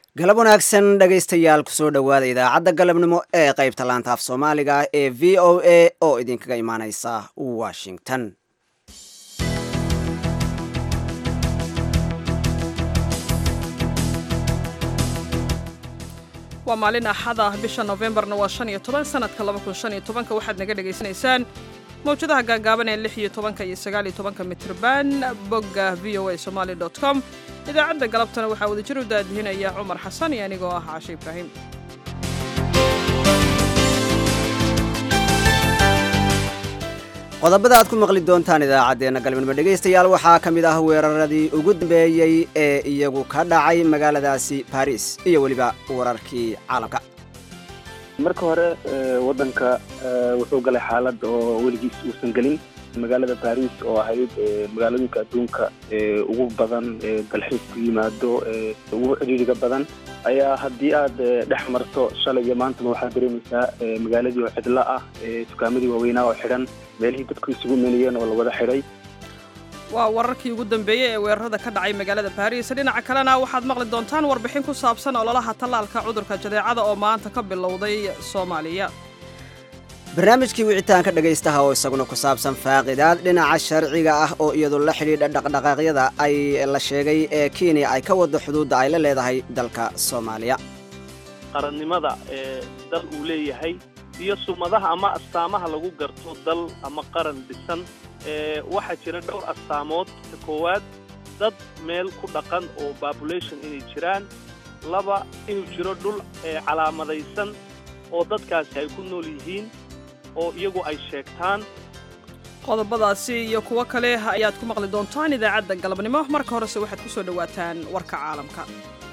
galab wanaagsan dhegaystayaal kusoo dhowaada idaacadda galabnimo ee qaybta laanta af soomaaliga ee v o a oo idinkaga imaaneysa washington waa maalin axad ah bisha nofembarna waa shan iyo toban sanadka laba kun shan iyo tobanka waxaad naga dhagaysanaysaan mawjadaha gaagaaban ee lix iyo tobanka iyo sagaal iyo tobanka mitrban bogga v o a somaali dot com idaacadda galabtana waxaa wadajir u daadihinaya cumar xasan iyo anigoo ah caashe ibraahim qodobada aad ku maqli doontaan idaacaddeenna galabnimo dhegaystayaal waxaa ka mid ah weeraradii ugu dambeeyey ee iyagu ka dhacay magaaladaasi baris iyo weliba wararkii caalamka marka hore waddanka wuxuu galay xaalad oo weligiis uusan gelin magaalada baris oo ahayd magaalooyinka adduunka ugu badan dalxiis ku yimaado ugu cidhiiriga badan ayaa haddii aad dhex marto shalay iyo maantaba waxaad dareemaysaa magaaladii oo cidlo ah dukaamadii waaweynaa oo xidhan meelihii dadku isugu imanayeen oo la wada xidhay waa wararkii ugu dambeeyey ee weerarada ka dhacay magaalada baris dhinaca kalena waxaad maqli doontaan warbixin ku saabsan ololaha tallaalka cudurka jadeecada oo maanta ka bilowday soomaaliya barnaamijkii wicitaanka dhegaystaha oo isaguna ku saabsan faaqidaad dhinaca sharciga ah oo iyadu la xidhiidha dhaqdhaqaaqyada ay la sheegay ee kenya ay ka wado xuduudda ay la leedahay dalka soomaaliya qarannimada ee dal uu leeyahay iyo sumadaha ama astaamaha lagu garto dal ama qaran dhisan waxaa jira dhowr astaamood ka koowaad dad meel ku dhaqan oo population inay jiraan laba inuu jiro dhul calaamadaysan oo dadkaasi ay ku nool yihiin oo iyagu ay sheegtaan qodobadaasi iyo kuwo kale ayaad ku maqli doontaan idaacadda galabnimo marka horese waxaad ku soo dhowaataan warka caalamka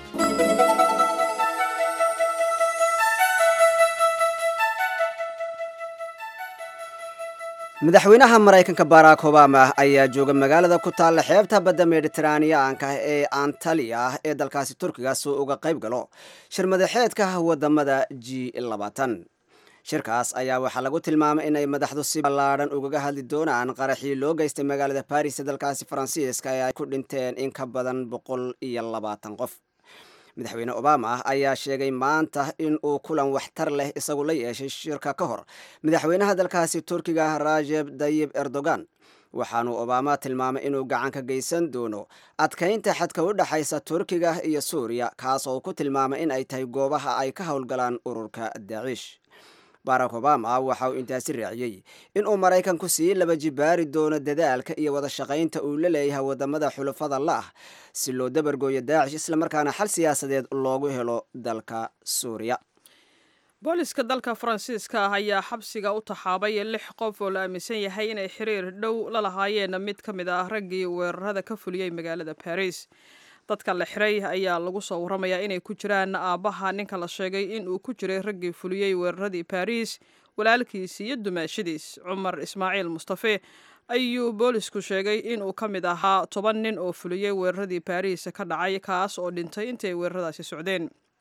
madaxweynaha maraykanka barack obama ayaa jooga magaalada ku taalla xeebta badda mediteraaniyaanka ee antaliya ee dalkaasi turkiga soo uga qayb galo shir madaxeedka wadamada g labaatan shirkaas ayaa waxaa lagu tilmaamay inay madaxdu si ballaadhan ugaga hadli doonaan qaraxii loo geystay magaalada baris ee dalkaasi faransiiska ee ay ku dhinteen in ka badan boqol iyo labaatan qof madaxweyne obama ayaa sheegay maanta in uu kulan waxtar leh isagu la yeeshay shirka ka hor madaxweynaha dalkaasi turkiga rajeb dayib erdogan waxaanuu obama tilmaamay inuu gacan ka geysan doono adkaynta xadka u dhexaysa turkiga iyo suuriya kaas oo ku tilmaamay in ay tahay goobaha ay ka howlgalaan ururka daciish barack obama waxa uu intaasi raaciyey inuu maraykanku sii laba jibaari doono dadaalka iyo wada shaqaynta uu la leeyahay wadamada xulafada la ah si loo dabargooyo daacish islamarkaana xal siyaasadeed loogu helo dalka suuriya booliska dalka faransiiska ah ayaa xabsiga u taxaabay lix qof oo la aaminsan yahay inay xiriir dhow la lahaayeen mid ka mid ah raggii weerarada ka fuliyey magaalada baris dadka la xiray ayaa lagu soo warramayaa inay ku jiraan aabbaha ninka la sheegay in uu ku jiray raggii fuliyey weeraradii baris walaalkiis iyo dumaashadiis cumar ismaaciil mustafe ayuu boolisku sheegay inuu ka mid ahaa toban nin oo fuliyey weeraradii baris ka dhacay kaas oo dhintay intii ay weeraradaasi socdeen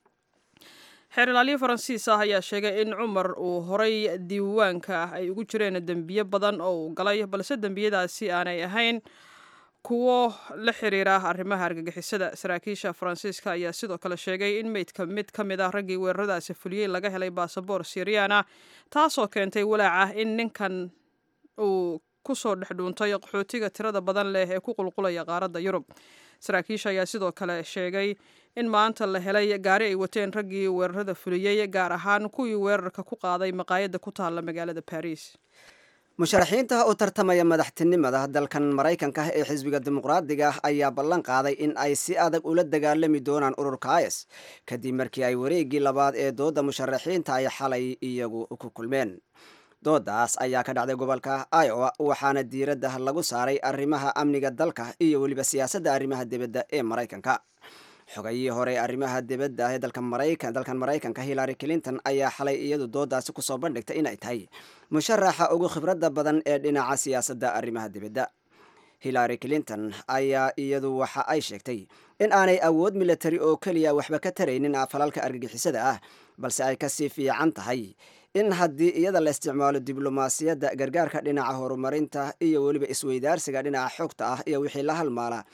xeer ilaaliyo faransiis ah ayaa sheegay in cumar uu horay diiwaanka ay ugu jireen dembiyo badan oo uu galay balse dembiyadaasi aanay ahayn kuwo la xiriira arrimaha argagixisada saraakiisha faransiiska ayaa sidoo kale sheegay in meydka mid ka mid ah raggii weeraradaasi fuliyey laga helay baasaboor siriyana taasoo keentay walaaca in ninkan uu kusoo dhex dhuuntay qaxootiga tirada badan leh ee ku qulqulaya qaaradda yurub saraakiisha ayaa sidoo kale sheegay in maanta la helay gaari ay wateen raggii weerarada fuliyey gaar ahaan kuwii weerarka ku qaaday maqaayadda ku taalla magaalada baris musharaxiinta u tartamaya madaxtinimada dalkan maraykanka ee xisbiga dimuqraadiga ayaa ballan qaaday in ay si adag ula dagaalami doonaan ururka is kadib markii ay wareeggii labaad ee dooda musharaxiinta ay xalay iyagu ku kulmeen doodaas ayaa ka dhacday gobolka iowa waxaana diiradda lagu saaray arrimaha amniga dalka iyo weliba siyaasadda arrimaha dibadda ee maraykanka xogayihii hore arrimaha dibadda ee dalkan maraykanka hillary clinton ayaa xalay iyadu doodaasi kusoo bandhigtay inay tahay musharaxa ugu khibradda badan ee dhinaca siyaasadda arrimaha dibadda hillary clinton ayaa iyadu waxa ay sheegtay in aanay awood milatari oo keliya waxba ka taraynin falalka argagixisada ah balse ay kasii fiican tahay in haddii iyada la isticmaalo diblomaasiyadda gargaarka dhinaca horumarinta iyo weliba isweydaarsiga dhinaca xogta ah iyo wixii la halmaala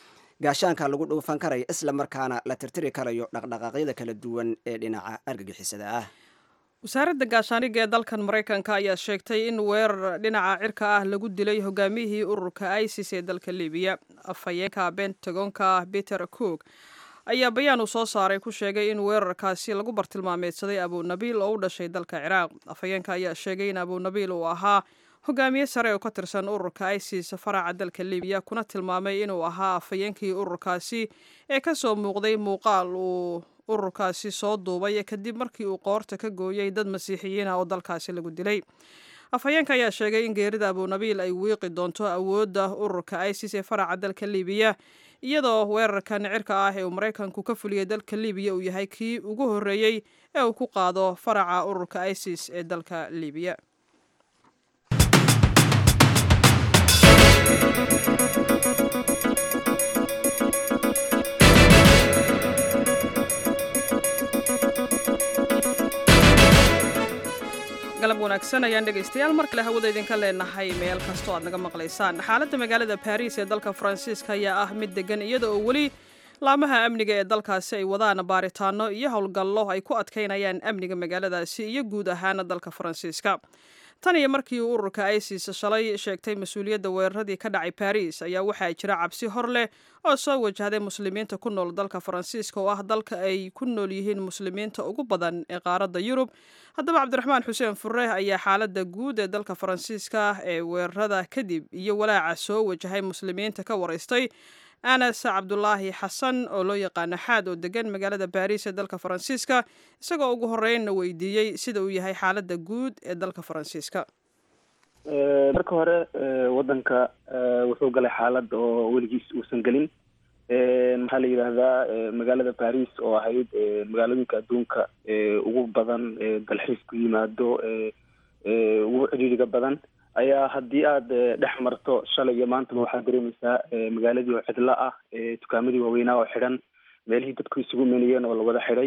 gaashaanka lagu dhuufan karayo isla markaana la tirtiri karayo dhaqdhaqaaqyada kala duwan ee dhinaca argagixisada ah wasaaradda gaashaaniga ee dalkan maraykanka ayaa sheegtay in weerar dhinaca cirka ah lagu dilay hogaamiyihii ururka isis ee dalka libiya afhayeenka bentagonka peter cook ayaa bayaan uu soo saaray ku sheegay in weerarkaasi lagu bartilmaameedsaday abunabiil oo u dhashay dalka ciraaq afhayeenka ayaa sheegay in abunabiil uu ahaa hogaamiye sare oo ka tirsan ururka isis faraca dalka libiya kuna tilmaamay inuu ahaa afhayeenkii ururkaasi ee kasoo muuqday muuqaal uu ururkaasi soo duubay kadib markii uu qoorta ka gooyey dad masiixiyiin ah oo dalkaasi lagu dilay afhayeenka ayaa sheegay in geerida abunabiil ay wiiqi doonto awoodda ururka isis ee faraca dalka libiya iyadoo weerarkan cirka ah ee uu maraykanku ka fuliyey dalka libiya uu yahay kii ugu horreeyey ee uu ku qaado faraca ururka isis ee dalka libiya galab wanaagsan ayaan dhegaystayaal mar kale hawada idinka leenahay meel kastoo aad naga maqlaysaan xaaladda magaalada baris ee dalka faransiiska ayaa ah mid degan iyada oo weli laamaha amniga ee dalkaasi ay wadaan baaritaano iyo howlgallo ay ku adkaynayaan amniga magaaladaasi iyo guud ahaana dalka faransiiska tan iyo markii uu ururka isis shalay sheegtay mas-uuliyadda weeraradii ka dhacay baris ayaa waxaa jira cabsi hor leh oo soo wajahday muslimiinta ku nool dalka faransiiska oo ah dalka ay ku nool yihiin muslimiinta ugu badan ee qaaradda yurub haddaba cabdiraxmaan xuseen fure ayaa xaaladda guud ee dalka faransiiska ee weerarada kadib iyo walaaca soo wajahay muslimiinta ka waraystay anas cabdulaahi xasan oo loo yaqaano xaad oo degan magaalada baris ee dalka faransiiska isagoo ugu horeynna weydiiyey sida uu yahay xaaladda guud ee dalka faransiiska marka hore wadanka wuxuu galay xaalad oo weligiis uusan gelin maxaa la yidhaahdaa magaalada baris oo ahayd magaalooyinka adduunka ugu badan dalxiis ku yimaado ugu cidhiiriga badan ayaa haddii aada dhex marto shalay iyo maantaba waxaad dareemaysaa magaaladii oo cidlo ah dukaamadii waaweynaa oo xidhan meelihii dadku isugu menayeen oo lawada xidhay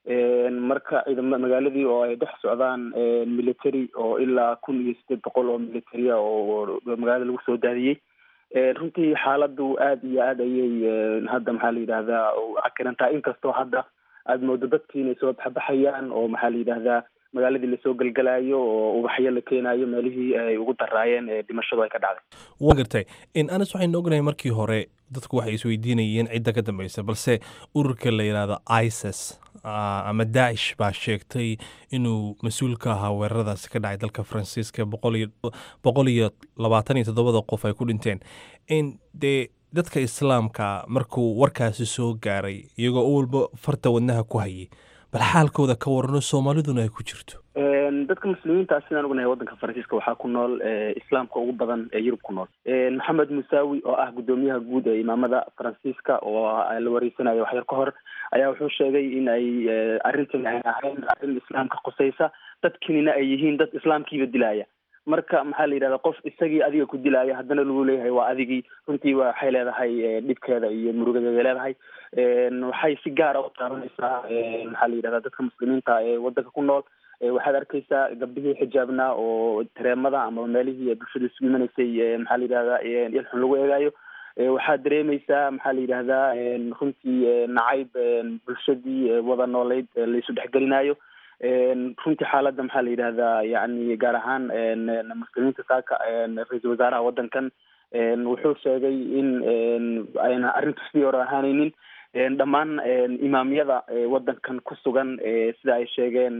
marka ciidama magaaladii oo ay dhex socdaan military oo ilaa kun iyo sideed boqol oo militaria oo magaalada lagu soo daadiyey runtii xaaladu aada iyo aad ayay hadda maxaa la yidhahdaa cakirantaa inkastoo hadda aada moodo dadkii inay soo baxbaxayaan oo maxaa la yidhahdaa magaaladii lasoo gelgelaayo oo ubaxyo la keenayo meelihii ay ugu daraayeen dhimashadu ay ka dhacday wa gartay anas waxaynu ognahay markii hore dadku waxay isweydiinayeen cidda ka dambeysa balse ururka la yidhaahdo isis ama daacish baa sheegtay inuu mas-uul ka ahaa weeraradaasi ka dhacay dalka faransiiska boqol iyo labaatan iyo toddobada qof ay ku dhinteen dee dadka islaamka markuu warkaasi soo gaaray iyagoo u walba farta wadnaha ku hayay bal xaalkooda ka warano soomaaliduna ay ku jirto dadka muslimiinta sidaan ognahay waddanka faransiiska waxaa ku nool islaamka ugu badan ee yurub ku nool maxamed musaawi oo ah guddoomiyaha guud ee imaamada faransiiska oo la wareysanayo waxyar ka hor ayaa wuxuu sheegay in ay arrintan ay ahayn arrin islaamka qusaysa dadkinina ay yihiin dad islaamkiiba dilaya marka maxaa la yidhahda qof isagii adiga ku dilaya haddana lagu leeyahay waa adigii runtii waxay leedahay dhibkeeda iyo murugadeeda leedahay waxay si gaara u taabanaysaa maxaa la yidhahda dadka muslimiinta ee waddanka ku nool waxaad arkeysaa gabdhihii xijaabna oo tareemada ama meelihii bulshada isugu imanaysay maxaa la yidhahda ilxun lagu eegaayo waxaad dareemeysaa maxaa la yidhahdaa runtii nacayb bulshadii wada nooleyd laisu dhexgelinayo runtii xaaladda maxaa la yidhahdaa yani gaar ahaan muslimiinta saaka ra-iisul wasaaraha waddankan wuxuu sheegay in ayna arrintu sidii hore ahaaneynin dhammaan imaamyada waddankan ku sugan sida ay sheegeen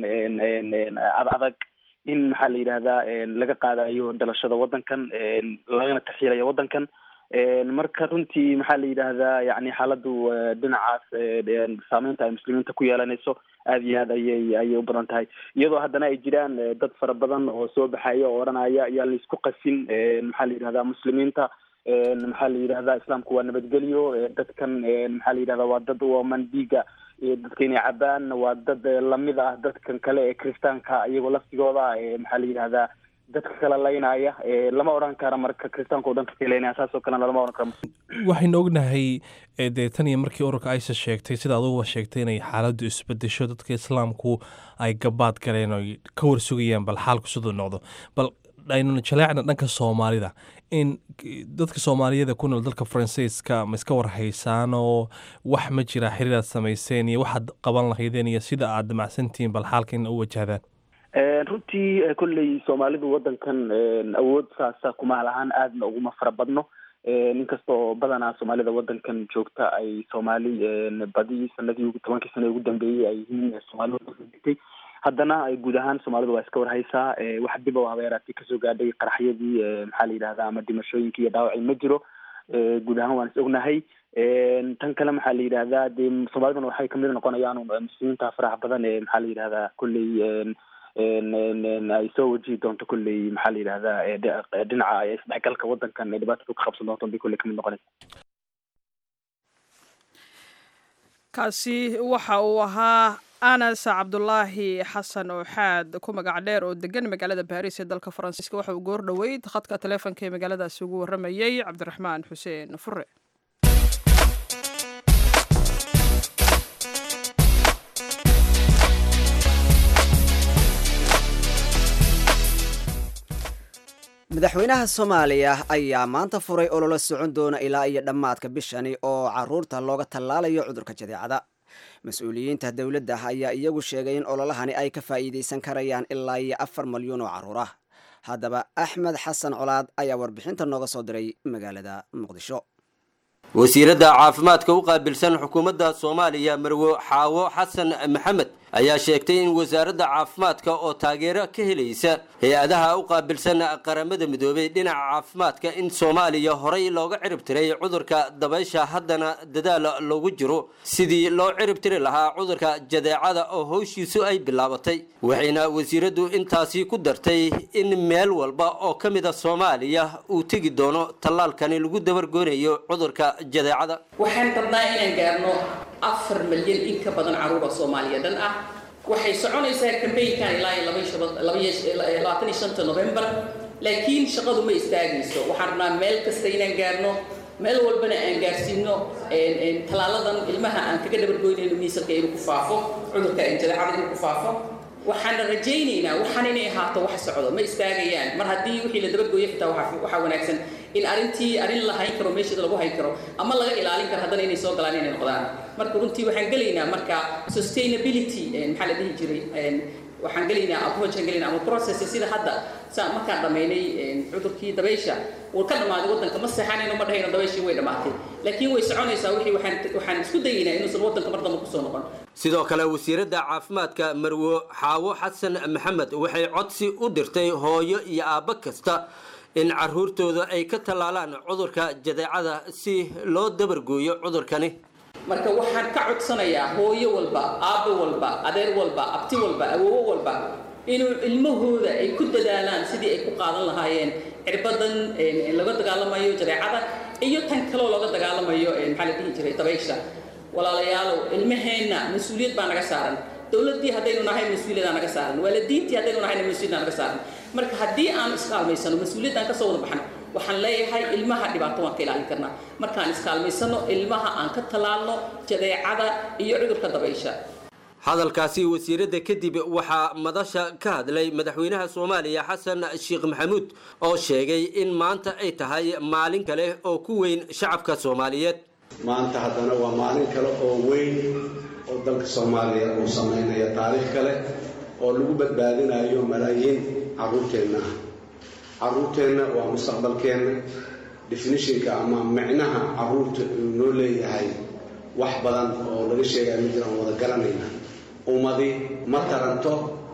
ad adag in maxaa la yidhahdaa laga qaadayo dhalashada waddankan lagana taxiilayo waddankan marka runtii maxaa la yidhaahdaa yani xaaladdu dhinacaas saameynta ay muslimiinta ku yeelanayso aada iyo aad ayay ayay u badan tahay iyadoo haddana ay jiraan dad fara badan oo soo baxaya oo odhanaya ayaa laisku qasin maxaa la yidhahdaa muslimiinta maxaa la yidhahdaa islaamku waa nabadgelyo dadkan maxaa la yidhahdaa waa dad waman dhiiga dadka inay cabaan waa dad lamid ah dadkan kale ee kiristaanka iyagoo laftigooda maxaa la yidhahdaa dadka kala laynaya lama odhan kara marka kiristaanka o dhan dadka laynaya saasoo kalena lama odhan karo waxaynu ognahay dee tan iyo markii ururka isis sheegtay sida aduguba sheegtay inay xaaladdu isbedesho dadka islaamku ay gabaad galeen oo ka warsugayaan bal xaalku siduu noqdo bal aynu jaleecna dhanka soomaalida in dadka soomaaliyada ku nool dalka faransiiska ma iska warhaysaanoo wax ma jira xiriir aad samayseen iyo waxaad qaban lahaydeen iyo sida aad damacsantihiin bal xaalkiina u wajahdaan runtii kolley soomaalidu wadankan awood saasa kuma lahaan aadna uguma fara badno ninkasta oo badanaa soomaalida wadankan joogta ay soomaali badi sanadii tobankii sano ugu dambeeyey ay yihiin soomaalida wadankan degtay haddana guud ahaan soomaalidu waa iska warhaysaa wax dib o habeeraati kasoo gaadhay qaraxyadii maxaa la yidhahda ama dhimashooyinkii iyo dhaawacii ma jiro guud ahaan waan is ognahay tan kale maxaa la yidhahdaa dee soomaaliduna waxay kamid noqonayaan muslimiinta faraha badan ee maxaa la yidhahdaa kolley ay soo wajihi doonto kolley maxaa la yidhahdaa dhinaca isdhexgalka wadankan ee dhibaatada ka qabsan doonto bay kolley kamid noqonaysa kaasi waxa uu ahaa anas cabdulaahi xasan ooxaad ku magac dheer oo degan magaalada baris ee dalka faransiiska waxa uu goor dhoweyd khadka taleefonka ee magaaladaasi ugu warramayey cabdiraxmaan xuseen fure madaxweynaha soomaaliya ayaa maanta furay ololo socon doona ilaa iyo dhammaadka bishani oo caruurta looga tallaalayo cudurka jadeecada mas-uuliyiinta dowladda ayaa iyagu sheegay in ololahani ay ka faa'iidaysan karayaan ilaa iyo afar malyuun oo carruur ah haddaba axmed xasan colaad ayaa warbixinta nooga soo diray magaalada muqdisho wasiiradda caafimaadka u qaabilsan xukuumadda soomaaliya marwo xaawo xasan maxamed ayaa sheegtay in wasaaradda caafimaadka oo taageero ka helaysa hay-adaha u qaabilsan qaramada midoobay dhinaca caafimaadka in soomaaliya horay looga cirib tiray cudurka dabaysha haddana dadaal loogu jiro sidii loo cirib tiri lahaa cudurka jadeecada oo howshiisu ay bilaabatay waxayna wasiiraddu intaasi ku dartay in meel walba oo ka mida soomaaliya uu tegi doono tallaalkani lagu dabargoonayo cudurka jadeecada waxaan rabnaa inaan gaarno afar milyan in ka badan caruura soomaaliya dhan ah waxay soconaysaa kambaynkan ilaa labaatan iyo shanta novembar laakiin shaqadu ma istaagayso waxaan rabnaa meel kasta inaan gaarno meel walbana aan gaarsiino tallaaladan ilmaha aan kaga dhabargoynayno miisalka inuu ku faafo cudurka jadeecada inuu ku faafo waxaana rajaynaynaa waxaan inay ahaato wax socdo ma istaagayaan mar haddii wixii la dabagooyo xitaa waxaa wanaagsan in arrintii arrin la hayn karo meesheeda lagu hayn karo ama laga ilaalin karo haddana inay soo galaan inay noqdaan marka runtii waxaan gelaynaa marka sustainability maxaa la dhihi jiray waxaan gelaynaa approachaan gelaynaa ama process sida hadda saa markaan dhammaynay cudurkii dabaysha uu ka dhammaaday waddanka ma seexanayno ma dhahayno dabayshii way dhammaatay laakiin way soconaysaa wixii waxaan waxaan isku dayaynaa inuusan waddanka mar dambe kusoo noqon sidoo kale wasiiradda caafimaadka marwo xaawo xasan maxamed waxay codsi u dirtay hooyo iyo aabbo kasta in caruurtooda ay ka tallaalaan cudurka jadeecada si loo dabargooyo cudurkani marka waxaan ka codsanayaa hooyo walba aabbo walba adeer walba abti walba awoowo walba inuu ilmahooda ay ku dadaalaan sidii ay ku qaadan lahaayeen cirbadan laga dagaalamayo jadeecada iyo tan kaloo looga dagaalamayo maxaa la dhihi jiray dabaysha walaalayaalow ilmaheenna mas-uuliyad baa naga saaran dowladdii haddaynu nahay mas-uuliyaddaa naga saaran waalidiintii haddaynu nahayna mas-uuliyaddaa naga saaran marka haddii aan iskaalmaysano mas-uuliyaddan kasoo wada baxno waxaan leeyahay ilmaha dhibaato waan ka ilaalin karnaa markaan iskaalmaysano ilmaha aan ka tallaalno jadeecada iyo cudurka dabaysha hadalkaasi wasiiradda kadib waxaa madasha ka hadlay madaxweynaha soomaaliya xasan sheekh maxamuud oo sheegay in maanta ay tahay maalin kale oo ku weyn shacabka soomaaliyeed maanta haddana waa maalin kale oo weyn oo dalka soomaaliya uu samaynayo taariikh kale oo lagu badbaadinayo malaayiin carruurteenna ah carruurteenna waa mustaqbalkeenna definitionka ama micnaha carruurta uu noo leeyahay wax badan oo laga sheegaya ma jiraan wada garanayna ummadi ma taranto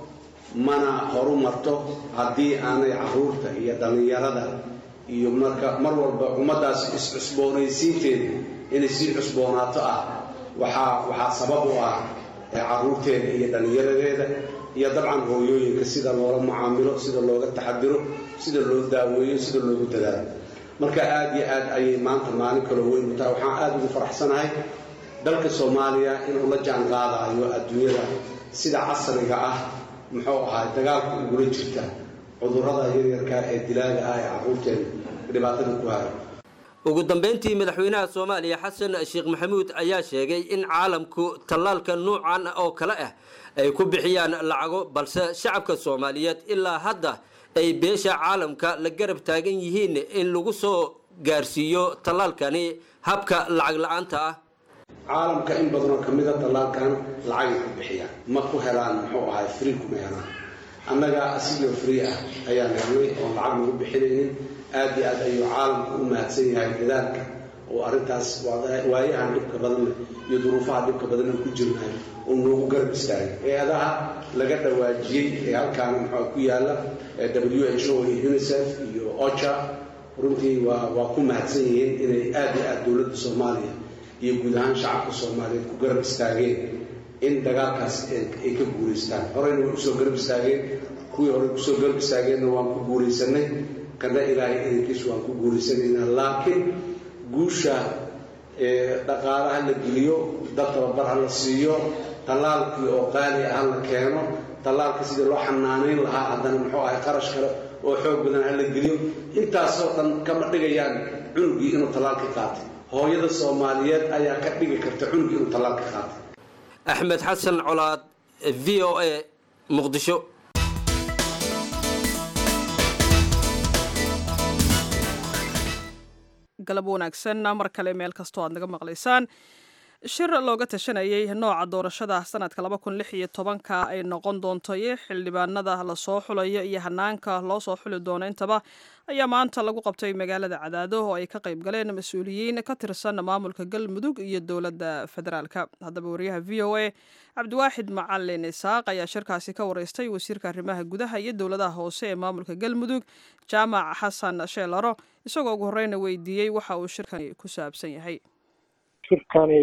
mana horu marto haddii aanay carruurta iyo dhallinyarada iyo marka mar walba ummaddaas is-cusboonaysiinteeda inay sii cusboonaato ah waxaa waxaa sabab u ah carruurteeda iyo dhallinyaradeeda iyo dabcan hooyooyinka sida loola mucaamilo sida looga taxadiro sida loo daaweeyo sida loogu dadaalo marka aad iyo aad ayay maanta maalin kaloo weyn u tahay waxaan aada ugu faraxsanahay dalka soomaaliya inuu la jaan qaadayo adduunyada sida casriga ah muxuu ahaa dagaalka ugula jirta cudurrada yaryarka ee dilaaga ah ee carruurteena dhibaatada ku hayo ugu dambeyntii madaxweynaha soomaaliya xasan sheekh maxamuud ayaa sheegay in caalamku tallaalka nuucan oo kale ah ay ku bixiyaan lacago balse shacabka soomaaliyeed ilaa hadda ay beesha caalamka la garab taagan yihiin in lagu soo gaarsiiyo tallaalkani habka lacag la-aanta ah caalamka in badanoo ka mida tallaalkan lacagay ku bixiyaan ma ku helaan muxuu ahay free kuma helaan annaga asigoo free ah ayaan helnay oon lacag nagu bixinaynin aad iyo aad ayuu caalamku u mahadsan yahay dadaalka oo arrintaas waayahan dhibka badan iyo duruufaha dhibka badan aan ku jirnayo uu noogu garab istaagay hay-adaha laga dhawaajiyey ee halkaan muxuu ku yaalla w h o iyo unicef iyo ocha runtii waa waa ku mahadsan yihiin inay aad iyo aad dowladda soomaaliya iyo guud ahaan shacabka soomaaliyeed ku garab istaageen in dagaalkaas ay ka guulaystaan horeyna way usoo garab istaageen kuwii horey kusoo garab istaageenna waan ku guulaysanay kana ilaahay idankiis waan ku guulaysanaynaa laakiin guusha dhaqaalaha la geliyo dad tababar ha la siiyo tallaalkii oo qaali ah ha la keeno tallaalka sidii loo xanaanayn lahaa haddana muxuu ahay qarash kale oo xoog badan ha la geliyo intaasoo dhan kama dhigayaan cunugii inuu tallaalka qaatay hooyada soomaaliyeed ayaa ka dhigi karta cunugii inuu tallaalka qaatay axmed xasan colaad v o a muqdisho galab wanaagsan mar kale meel kastoo aad naga maqlaysaan shir looga tashanayay nooca doorashada sanadka laba kun lix iyo tobanka ay noqon doonto iyo xildhibaanada lasoo xulayo iyo hanaanka loo soo xuli doono intaba ayaa maanta lagu qabtay magaalada cadaado oo ay ka qayb galeen mas-uuliyiin ka tirsan maamulka galmudug iyo dowladda federaalka haddaba wariyaha v o a cabdiwaaxid macalin isaaq ayaa shirkaasi ka wareystay wasiirka arrimaha gudaha iyo dowladaha hoose ee maamulka galmudug jaamac xasan sheelaro isagoo ugu horeyna weydiiyey waxa uu shirkani ku saabsan yahay shirkani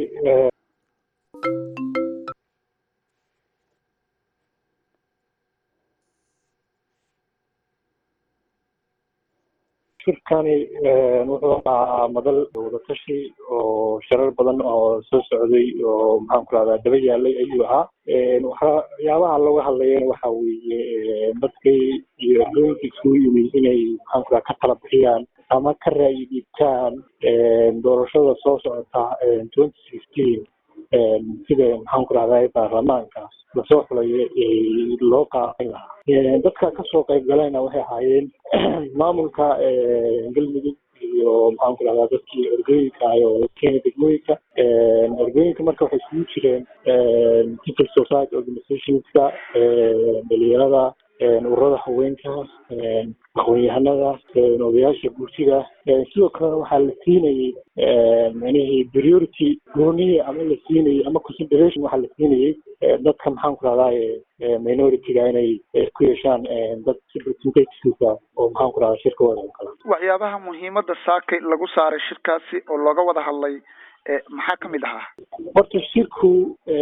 shirkani wuxuu ahaa madal wadatashi oo shirar badan oo soo socday oo maxaan ku rahdaa daba yaalay ayuu ahaa waxyaabaha looga hadlayana waxa weeye dadkay iyo dooyinka isugu yimid inay maxaan ku raha ka tala bixiyaan ama ka raayi dhiibtaan doorashada soo socota twenty sixteen sida maxaan ku rahdaa baarlamaanka lasoo xulayo loo qaadan lahaa dadka kasoo qayb galayna waxay ahaayeen maamulka galmudug iyo maxaan ku rahdaa dadkii ergooyinka oo keena degmooyinka ergooyinka marka waxay isugu jireen civil society organizationska dhalinyarada ururada haweenka aqoon-yahanada odayaasha gursiga sidoo kalena waxaa la siinayey manihii priority goonihii ama la siinayey ama consideration waxaa la siinayey dadka maxaan ku rahdaa minority-ga inay ku yeeshaan dad representatives oo maxaan ku rahdaa shirkooda oo kale waxyaabaha muhiimadda saakay lagu saaray shirkaasi oo looga wada hadlay maxaa ka mid ahaa horta shirku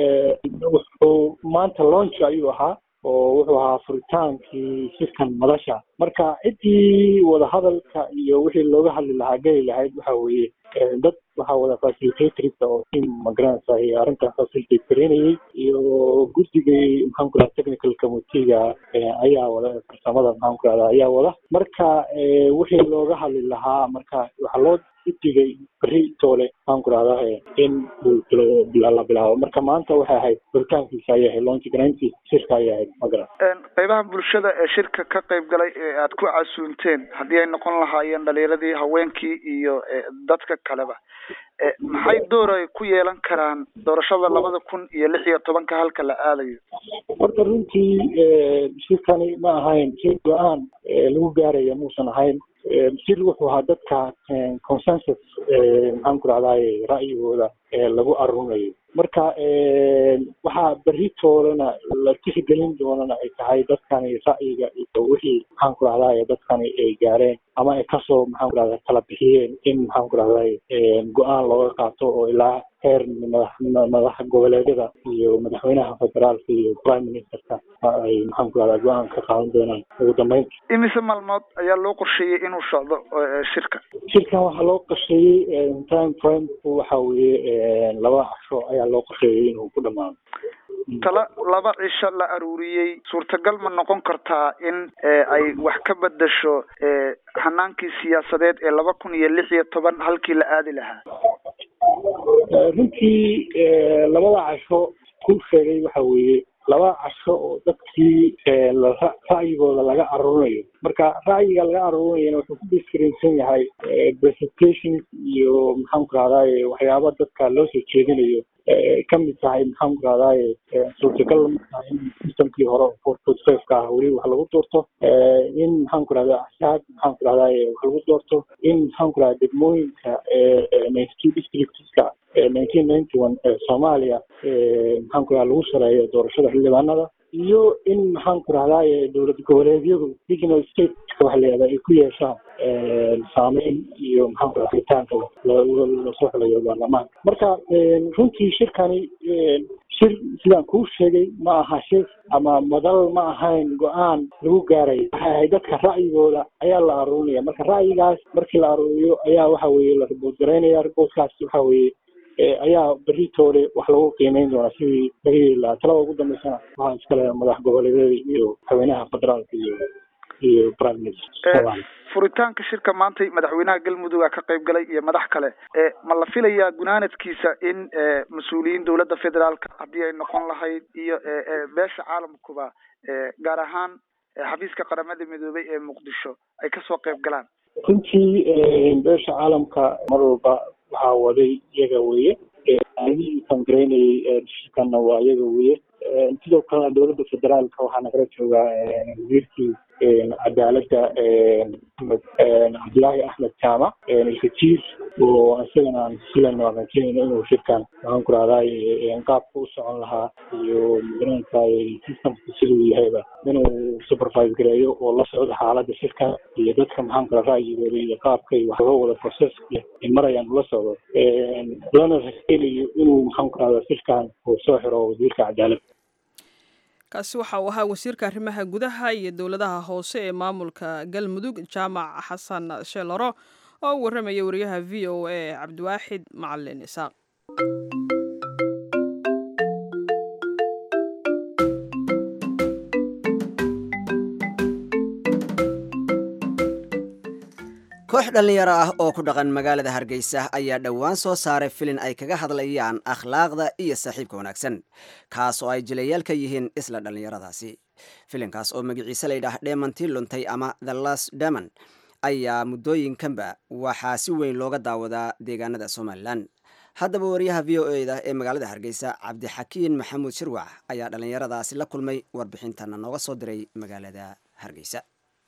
wuxuu maanta launch ayuu ahaa oo wuxuu ahaa furitaankii shirkan madasha marka ciddii wadahadalka iyo wixii looga hadli lahaa geli lahayd waxa weeye dad waxaa wada facilitatorska oo team magaranaysa arrintan facilitate gareynayay iyo guddigii maxaan ku rahda technical committeega ayaa wada farsamada maxaan ku rahda ayaa wada marka wixii looga hadli lahaa marka waxaa loo guddigay beri toole maxaan ku rahdaa in la bilaabo marka maanta waxay ahayd furitaankiisa ayay ahayd launch garayntii shirka ayay ahayd magaran qaybaha bulshada ee shirka ka qayb galay ee aad ku casuunteen haddii ay noqon lahaayeen dhalinyaradii haweenkii iyo dadka kaleba maxay door ay ku yeelan karaan doorashada labada kun iyo lix iyo tobanka halka la aadayo horta runtii shirkani ma ahayn shir go-aan lagu gaaraya muusan ahayn shir wuxuu ahaa dadka consensus maxaan ku rahdaay ra'yigooda lagu arunayo marka waxaa berri toolana la tixgelin doonana ay tahay dadkani ra'yiga iyo wixii maxaan ku rahdaay dadkani ay gaareen ama ay kasoo maxaan ku rahdaa kala bixiyeen in maxaan ku rahdaay go-aan looga qaato oo ilaa heer madax madaxa goboleedyada iyo madaxweynaha federaalka iyo prime ministerka ay maxaan ku rahdaa go-aan ka qaadan doonaan ugu dambeynta imise maalmood ayaa loo qorsheeyey inuu socdo shirka shirkan waxaa loo qorsheeyey time frame waxa weeye laba casho ayaa loo qorsheeyey inuu ku dhamaado tala laba cisho la aruuriyey suurtagal ma noqon kartaa in ay wax ka bedesho hanaankii siyaasadeed ee laba kun iyo lix iyo toban halkii la aadi lahaa runtii labada casho ku sheegay waxa weeye laba casho oo dadkii ra'yigooda laga aruurinayo marka ra'yiga laga aruurinayana wuxuu ku diskrinsan yahay presentation iyo maxaanku rahdaye waxyaaba dadka loo soo jeedinayo kamid tahay maxaanku rahdaye suurtagal markaa in systemkii hore four point five ka ah weli wax lagu doorto in maxaanku rahda axsaab maxaanku rahdaye wax lagu doorto in maxaanku rahda degmooyinka ninety two districtska nineteen ninety one soomaaliya maxaanku rahda lagu sareeyo doorashada xildhibaanada iyo in maxaanku rahdaye dowlad goboleedyadu regional stateka waxa la yihahda ay ku yeeshaan saameyn iyo maxaanku raha ritaanka lasoo xulayo baarlamaanka marka runtii shirkani shir sidaan kuu sheegay ma aha shir ama madal ma ahayn go-aan lagu gaaray waxay ahayd dadka ra'yigooda ayaa la aruurinaya marka ra'yigaas markii la aruuriyo ayaa waxa weeye la riboort garaynaya riboortkaas waxa weeye ayaa beritoole wax lagu qiimeyn doonaa sidii laga yeeli lahaa talada ugu dambeysana waxaa iskale madax goboleedyada iyo haweenaha federaalka iyo iyo prime minister furitaanka shirka maantay madaxweynaha galmudug ka qayb galay iyo madax kale ma la filayaa gunaanadkiisa in mas-uuliyiin dowladda federaalka haddii ay noqon lahayd iyo beesha caalamkuba gaar ahaan xafiiska qaramada midoobay ee muqdisho ay kasoo qayb galaan runtii beesha caalamka mar walba waxaa waday iyaga weye aadihii kangaraynayay shirkana waa iyaga weye sidoo kalena dowladda federaalka waxaa nagala joogaa wasiirkii cadaaladda cabdillaahi axmed jaamac ilkajiir oo isagana aan silan rajaynayno inuu shirkan maxaan ku rahdaay qaabka u socon lahaa iyo magaranaysa systemka siduu yahayba inuu supervise gareeyo oo la socdo xaaladda shirka iyo dadka maxaan ku raha ra'yigooda iyo qaabkay wax loo wada processka ay marayaan ula socdo lana rajaynayo inuu maxaan ku rahdaa shirkan uu soo xiro wasiirka cadaaladda kaasi waxa uu ahaa wasiirka arrimaha gudaha iyo dowladaha hoose ee maamulka galmudug jaamac xasan sheelaro oo u warramaya wariyaha v o a cabdiwaaxid macalin isaaq koox dhallinyaro ah oo ku dhaqan magaalada hargeysa ayaa dhowaan soo saaray filin ay kaga hadlayaan akhlaaqda iyo saaxiibka wanaagsan kaas oo ay jilayaal ka yihiin isla dhallinyaradaasi filinkaas oo magaciise layidhaah dheemantii luntay ama the last demon ayaa muddooyinkanba waxaa si weyn looga daawadaa deegaanada somalilan haddaba wariyaha v o eda ee magaalada hargeysa cabdixakiin maxamuud shirwac ayaa dhallinyaradaasi la kulmay warbixintana nooga soo diray magaalada hargeysa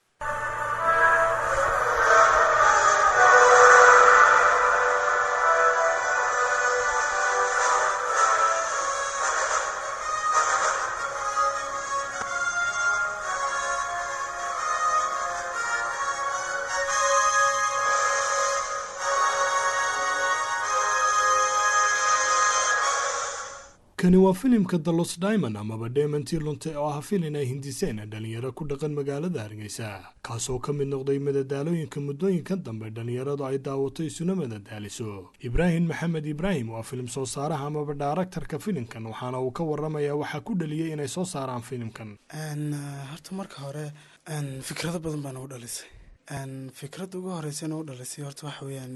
kani waa filimka the los diamond amaba deemantii lunte oo ah filin ay hindiseen dhalinyaro ku dhaqan magaalada hargeysa kaasoo ka mid noqday madadaalooyinka muddooyinkan dambe dhalinyaradu ay daawato isuna madadaaliso ibraahim maxamed ibraahim waa filim soo saaraha amaba dhaaraktarka filimkan waxaana uu ka waramayaa waxaa ku dhaliyey inay soo saaraan filimkan horta marka hore fikrado badan baa nagu dhalisay fikradda ugu horeysa nagu dhalisay horta waxa weeyaan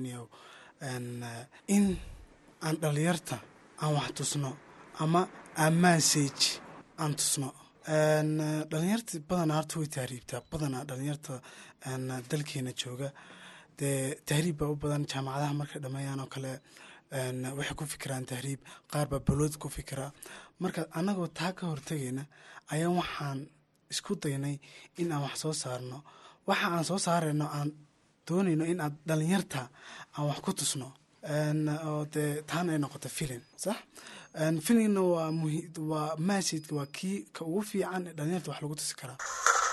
in aan dhalinyarta aan wax tusno ama ammansage aan tusno dhalinyarta badanaa horta way tahriibtaa badanaa dhalinyarta dalkeena jooga dee tahriib baa u badan jaamacadaha markay dhameeyaan oo kale waxay ku fikiraan tahriib qaar baa balood ku fikira marka annagoo taa ka hortegayna ayaa waxaan isku daynay in aan wax soo saarno waxa aan soo saarayno aan doonayno in aan dhalinyarta aan wax ku tusno oo dee taana ay noqoto filin sax filimna waa muhi waa masidka waa kii ka ugu fiican ee dhalinyarta wax lagu tusi karaa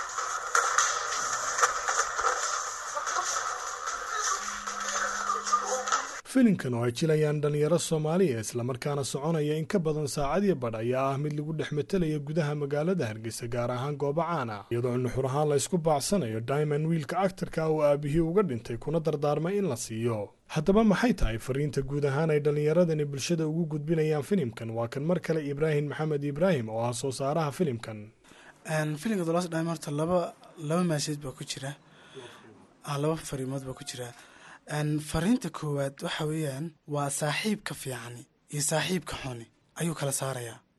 filimkan oo ay jilayaan dhalinyaro soomaaliya islamarkaana soconaya in ka badan saacadiyo badh ayaa ah mid lagu dhex matalaya gudaha magaalada hargeysa gaar ahaan goobo caan ah iyadoo nuxur ahaan la ysku baacsanayo diamond wiilka actarka oo aabihii uga dhintay kuna dardaarmay in la siiyo haddaba maxay tahay fariinta guud ahaan ay dhallinyaradani bulshada ugu gudbinayaan filimkan waa kan mar kale ibraahim maxamed ibraahim oo ah soo saaraha filimkan filimka dolos dhime horta laba laba maasheed baa ku jira laba fariimood baa ku jira fariinta koowaad waxa weeyaan waa saaxiibka fiicani iyo saaxiibka xuni ayuu kala saarayaa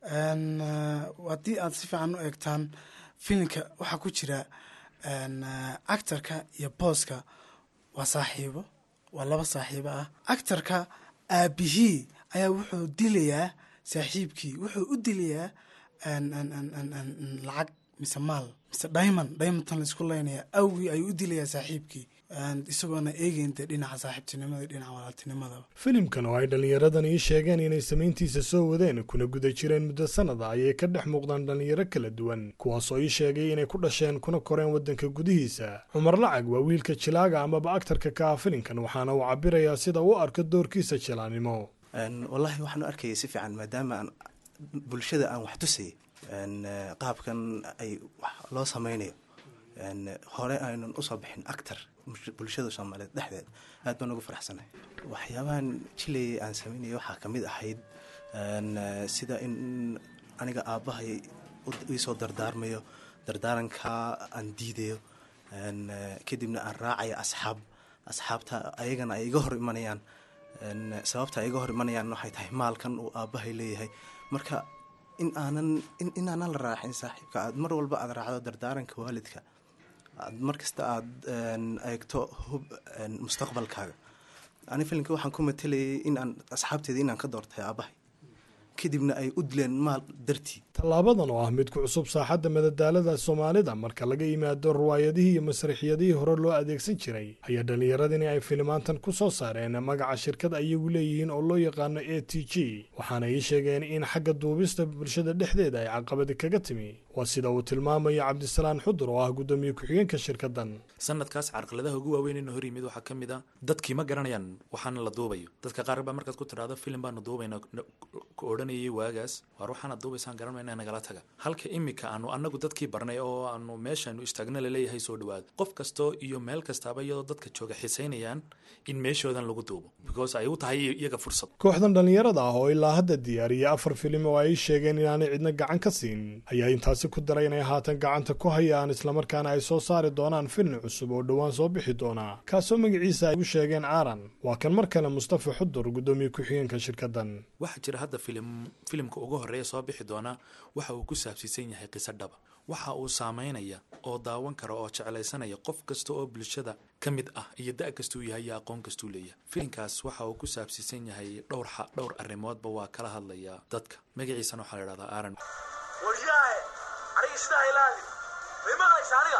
Een, eh, haddii aad si fiican u eegtaan filimka waxaa ku jira een, eh, actorka iyo booska waa saaxiibo waa laba saaxiibo ah actorka aabihii ayaa wuxuu dilayaa saaxiibkii wuxuu u dilayaa een, een, een, een, een, een, lacag mise maal mise diamond diamondtan laisku leynaya awgii ayuu u dilayaa saaxiibkii Een, isagoona eegeyn dee dhinaca saaxiibtinimada iyo dhinaca walaaltinimadaba filimkan oo ay dhallinyaradan ii sheegeen inay samayntiisa soo wadeen kuna guda jireen muddo sannada ayay ka dhex muuqdaan dhallinyaro kala duwan kuwaasoo ii sheegay inay ku dhasheen kuna koreen waddanka gudihiisa cumar lacag waa wiilka jilaaga amaba aktarka ka ah filimkan waxaana uu cabirayaa sida uu arko doorkiisa jilaanimo Een, wallaahi waxaan u arkayay si fiican maadaama aan bulshada aan wax tusayay een, eh, qaabkan ay wax loo sameynayo een, hore aynan usoo bixin actor mush- bulshada soomaaliyeed dhexdeed aad baan ugu faraxsanahay waxyaabahan jilayay aan sameynaya waxaa ka mid ahayd een, eh, sida in aniga aabbahay u- iisoo dardaarmayo dardaaranka aan diidayo een, eh, kadibna aan raacayo asxaab asxaabta ayagana ay iga hor imanayaan Een, sababta ay iga hor imanayaan waxay tahay maalkan uu aabbahay leeyahay marka in aanan in inaanan la raacin saaxiibka aad mar walba aad raacdo dardaaranka waalidka aad mar kasta aad een, eegto hub een, mustaqbalkaaga ani filimka waxaan ku matelayay in aan asxaabteeda inaan ka doortay aabbahay kadibna ay u dileen maal dartii tallaabadan oo ah mid ku cusub saaxadda madadaalada soomaalida marka laga yimaado riwaayadihii iyo masraxiyadihii hore loo adeegsan jiray ayaa dhallinyaradani ay filimaantan ku soo saareen magaca shirkad ayagu leeyihiin oo loo yaqaano a t g waxaana ii sheegeen in xagga duubista bulshada dhexdeeda ay caqabadi kaga timi waa sida uu tilmaamayo cabdisalaan xudur oo ah guddoomiye ku-xigeenka shirkaddan sanadkaas carqaladaha ugu waaweyn inuu hor yimid waxaa ka mid ah dadkii ma garanayaan waxaana la duubayo dadka qaar baa markaad ku tidhaahdo filim baanu duubayna ku odhanayay waagaas waar waxaana duubaysaan garanmayna nagala taga halka imika aanu annagu dadkii barnay oo aanu meeshaanu istaagna laleeyahay soo dhawaada qof kastoo iyo meel kastaaba iyadoo dadka jooga xisaynayaan in meeshoodan lagu duubo because ay u tahay iyaga fursad kooxdan dhallinyarada ah oo ilaa hadda diyaariyay afar filim oo ay sheegeen inaanay cidna gacan ka siin ayaa intaasi ku daray inay haatan gacanta ku hayaan islamarkaana ay soo saari doonaan filim cusub oo dhowaan soo bixi doona kaasoo magaciisa ay ugu sheegeen aaran waa kan mar kale mustafa xudur guddoomiye ku-xigeenka shirkaddan waxaa jira hadda filim filimka ugu horeeya soo bixi doona waxa uu ku saabsiisan yahay qiso dhaba waxa uu saameynaya oo daawan kara oo jeclaysanaya qof kasta oo bulshada ka mid ah iyo da' kastuu yahay iyo aqoon kastuu leeyahay filimkaas waxa uu ku saabsiisan yahay dhowr xa dhowr arrimoodba waa kala hadlaya dadka magaciisana waxaa la idhahdaa aaron waryaahe aniga sidaa ilaali may maqlaysa aniga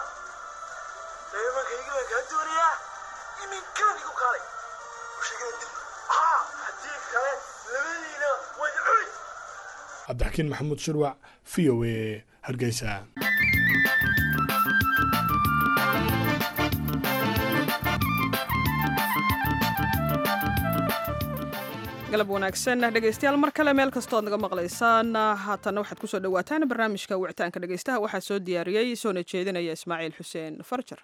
imankaygi baan kaa doonayaa iminkaan igu kaalay sheegana dib haa haddii kale labadiina way cuni cabdixakiin maxamuud shirwac v o a hargeysa galab wanaagsan dhegaystayaal mar kale meel kastoo ad naga maqlaysaan haatanna waxaad kusoo dhawaataan barnaamijka wicitaanka dhegaystaha waxaa soo diyaariyey soona jeedinaya ismaaciil xuseen farjar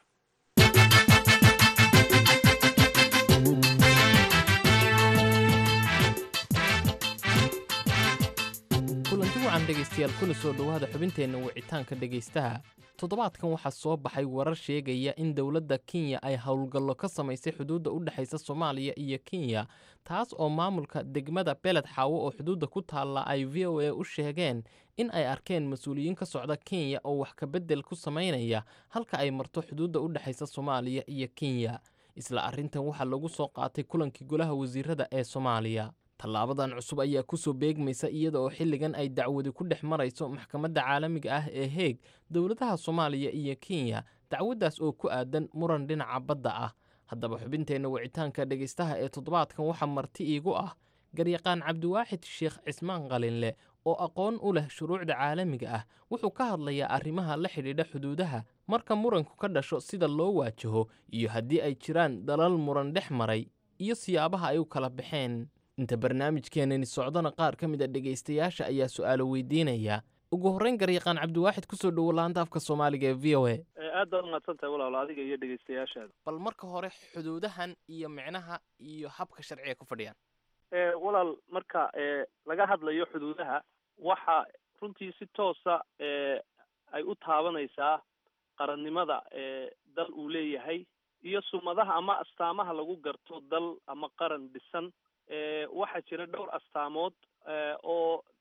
kulanti wacan dhegaystayaal kuna soo dhowaada xubinteenna wicitaanka dhegaystaha toddobaadkan waxaa soo baxay warar sheegaya in dowladda kenya ay howlgallo ka samaysay xuduudda u dhexaysa soomaaliya iyo kenya taas oo maamulka degmada beled xaawo oo xuduudda ku taalla ay v o a u sheegeen in ay arkeen mas-uuliyiin ka socda kenya oo wax kabeddel ku samaynaya halka ay marto xuduudda u dhexaysa soomaaliya iyo kenya isla arrintan waxaa lagu soo qaatay kulankii golaha wasiirada ee soomaaliya tallaabadan cusub ayaa ku soo beegmaysa iyada oo xilligan ay dacwadi ku dhex marayso maxkamadda caalamiga ah ee heeg dowladaha soomaaliya iyo kenya dacwaddaas oo ku aadan muran dhinaca badda ah haddaba xubinteenna wicitaanka dhegaystaha ee toddobaadkan waxaa marti iigu ah garyaqaan cabdiwaaxid sheekh cismaan qalinle oo aqoon u leh shuruucda caalamiga ah wuxuu ka hadlayaa arrimaha la xidhiidha xuduudaha marka muranku ka dhasho sida loo waajaho iyo haddii ay jiraan dalal muran dhex maray iyo siyaabaha ay u kala baxeen inta barnaamijkeenani socdona qaar ka mid a dhegaystayaasha ayaa su'aalo weydiinaya ugu horreyn garyaqaan cabdiwaaxid kusoo dhowo laanta afka soomaaliga ee v o a aad baad umahadsan tahay walaalo adiga iyo dhegaystayaashaada bal marka hore xuduudahan iyo micnaha iyo habka sharciga ku fadhiyaan walaal marka laga hadlayo xuduudaha waxa runtii si toosa ay u taabanaysaa qarannimada dal uu leeyahay iyo sumadaha ama astaamaha lagu garto dal ama qaran dhisan waxaa jira dhowr astaamood oo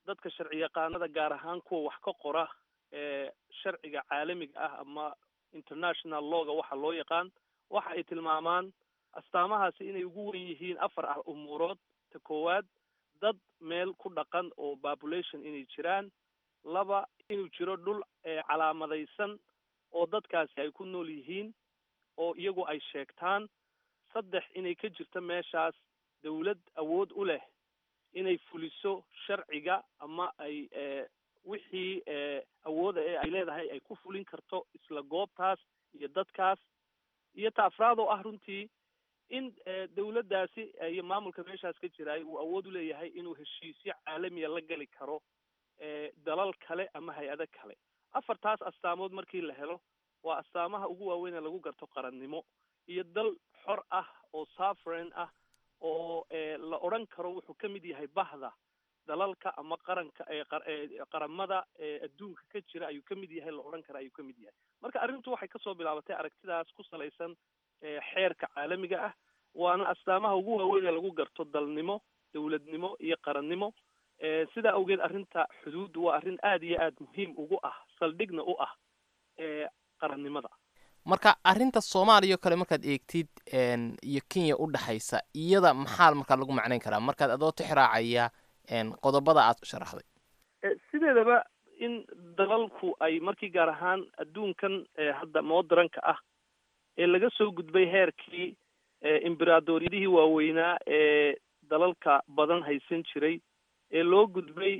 dadka sharci yaqaanada gaar ahaan kuwa wax ka qora ee sharciga caalamiga ah ama international lawga waxa loo yaqaan waxa ay tilmaamaan astaamahaasi inay ugu wen yihiin afar ah umuurood ta koowaad dad meel ku dhaqan oo population inay jiraan laba inuu jiro dhul calaamadaysan oo dadkaasi ay ku nool yihiin oo iyagu ay sheegtaan saddex inay ka jirto meeshaas dawlad awood u leh inay fuliso sharciga ama ay wixii awooda ee ay leedahay ay ku fulin karto isla goobtaas iyo dadkaas iyo ta afraad oo ah runtii in dawladdaasi iyo maamulka meeshaas ka jiraay uu awood u leeyahay inuu heshiisyo caalamiya la geli karo dalal kale ama hay-ado kale afartaas astaamood markii la helo waa astaamaha ugu waaweyn ee lagu garto qarannimo iyo dal xor ah oo sovereign ah oo la odhan karo wuxuu ka mid yahay bahda dalalka ama qaranka qaramada adduunka ka jira ayuu ka mid yahay la odhan kara ayuu ka mid yahay marka arrintu waxay kasoo bilaabatay aragtidaas ku salaysan xeerka caalamiga ah waana astaamaha ugu waaweyn ee lagu garto dalnimo dawladnimo iyo qarannimo sidaa awgeed arrinta xuduuddu waa arrin aada iyo aada muhiim ugu ah saldhigna u ah qarannimada marka arrinta soomaaliya oo kale markaad eegtid iyo kenya u dhexaysa iyada maxaa markaa lagu macnayn karaa markaad adoo tixraacaya qodobada aad sharaxday sideedaba in dalalku ay markii gaar ahaan adduunkan hadda modranka ah ee laga soo gudbay heerkii imberadoryadihii waaweynaa ee dalalka badan haysan jiray ee loo gudbay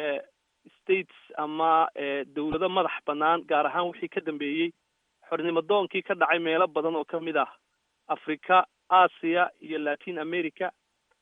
states ama dawlado madax bannaan gaar ahaan wixii ka dambeeyey xornimadoonkii ka dhacay meelo badan oo ka mid ah africa aasiya iyo latin america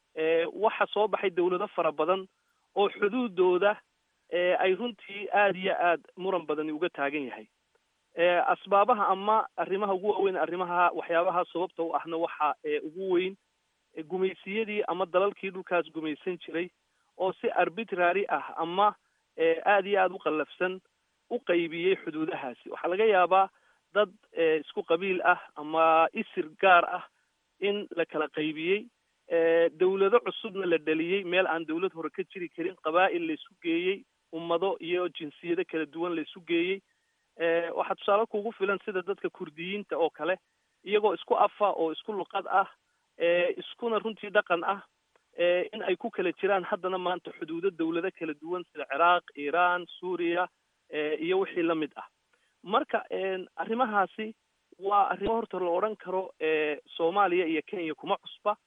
waxa soo baxay dawlado fara badan oo xuduudooda ay runtii aada iyo aad muran badani uga taagan yahay asbaabaha ama arrimaha ugu waaweyn arrimaha waxyaabaha sababta u ahna waxa ugu weyn gumaysiyadii ama dalalkii dhulkaas gumaysan jiray oo si arbitrary ah ama aada iyo aada u qallafsan u qaybiyey xuduudahaasi waxaa laga yaabaa dad isku qabiil ah ama isir gaar ah in la kala qaybiyey dawlado cusubna la dhaliyey meel aan dawlad hore ka jiri karin qabaa'il laysu geeyey ummado iyo jinsiyado kala duwan laysu geeyey waxaa tusaale kugu filan sida dadka kurdiyiinta oo kale iyagoo isku afa oo isku luqad ah iskuna runtii dhaqan ah in ay ku kala jiraan haddana maanta xuduudo dawlado kala duwan sida ciraaq iiraan suuriya iyo wixii la mid ah marka arrimahaasi waa arrimo horta la odhan karo soomaaliya iyo kenya kuma cusba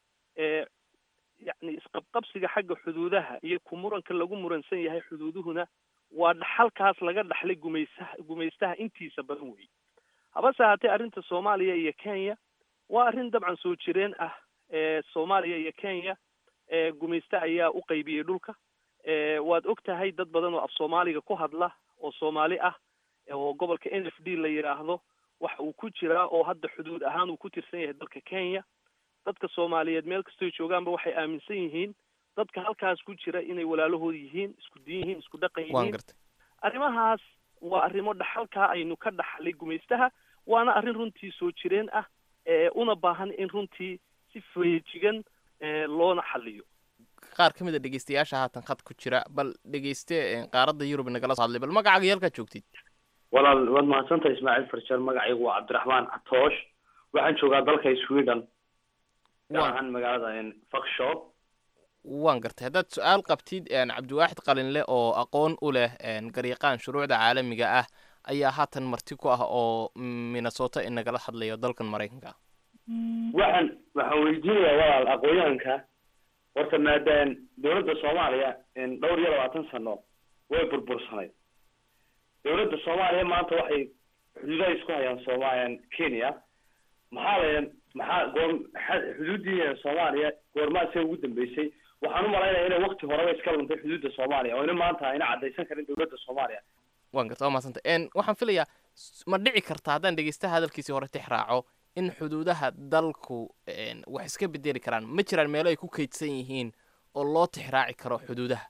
yacni isqabqabsiga xagga xuduudaha iyo ku muranka lagu muransan yahay xuduuduhuna waa dhaxalkaas laga dhaxlay gumaysaha gumaystaha intiisa badan wey habase haatee arrinta soomaaliya iyo kenya waa arrin dabcan soo jireen ah soomaaliya iyo kenya gumayste ayaa u qaybiyey dhulka waad og tahay dad badan oo af soomaaliga ku hadla oo soomaali ah oo gobolka n f d la yidhaahdo waxa uu ku jiraa oo hadda xuduud ahaan uu ku tirsan yahay dalka kenya dadka soomaaliyeed meel kastoy joogaanba waxay aaminsan yihiin dadka halkaas ku jira inay walaalahood yihiin isku diin yihiin isku dhaqan yihiin arrimahaas waa arrimo dhaxalkaa aynu ka dhaxlay gumaystaha waana arrin runtii soo jireen ah una baahan in runtii si feejigan loona xaliyo qaar ka mid a dhegeystayaasha haatan khad ku jira bal dhegeyste qaaradda yurub nagala soo hadlay bal magacaaga iyo halkaad joogtid walaal waad mahadsantahay ismaaciil farjar magacaygu waa cabdiraxmaan catoosh waxaan joogaa dalka sweden gaar ahaan magaalada fakshop waan gartay haddaad su-aal qabtid cabdiwaaxid qalinle oo aqoon u leh garyaqaan shuruucda caalamiga ah ayaa haatan marti ku ah oo minnesota inagala hadlayo dalkan maraykanka waxaan waxaan weydiinayaa walaal aqoonyahanka horta maadaam dawladda soomaaliya dhowr iyo labaatan sano way burbursanayd dawladda soomaaliya maanta waxay xuduudaha isku hayaan sooma kenya maxaa la maxaa goor xuduuddii soomaaliya goormaasee ugu dambeysay waxaan u malaynaya inay wakti horeba iska luntay xuduudda soomaaliya oo ina maanta ayna caddaysan karin dawladda soomaaliya waan garta waa mahadsanta waxaan filayaa ma dhici karta haddaan dhegeystaha hadalkiisii hore tix raaco in xuduudaha dalku wax iska bedeli karaan ma jiraan meelo ay ku kaydsan yihiin oo loo tixraaci karo xuduudaha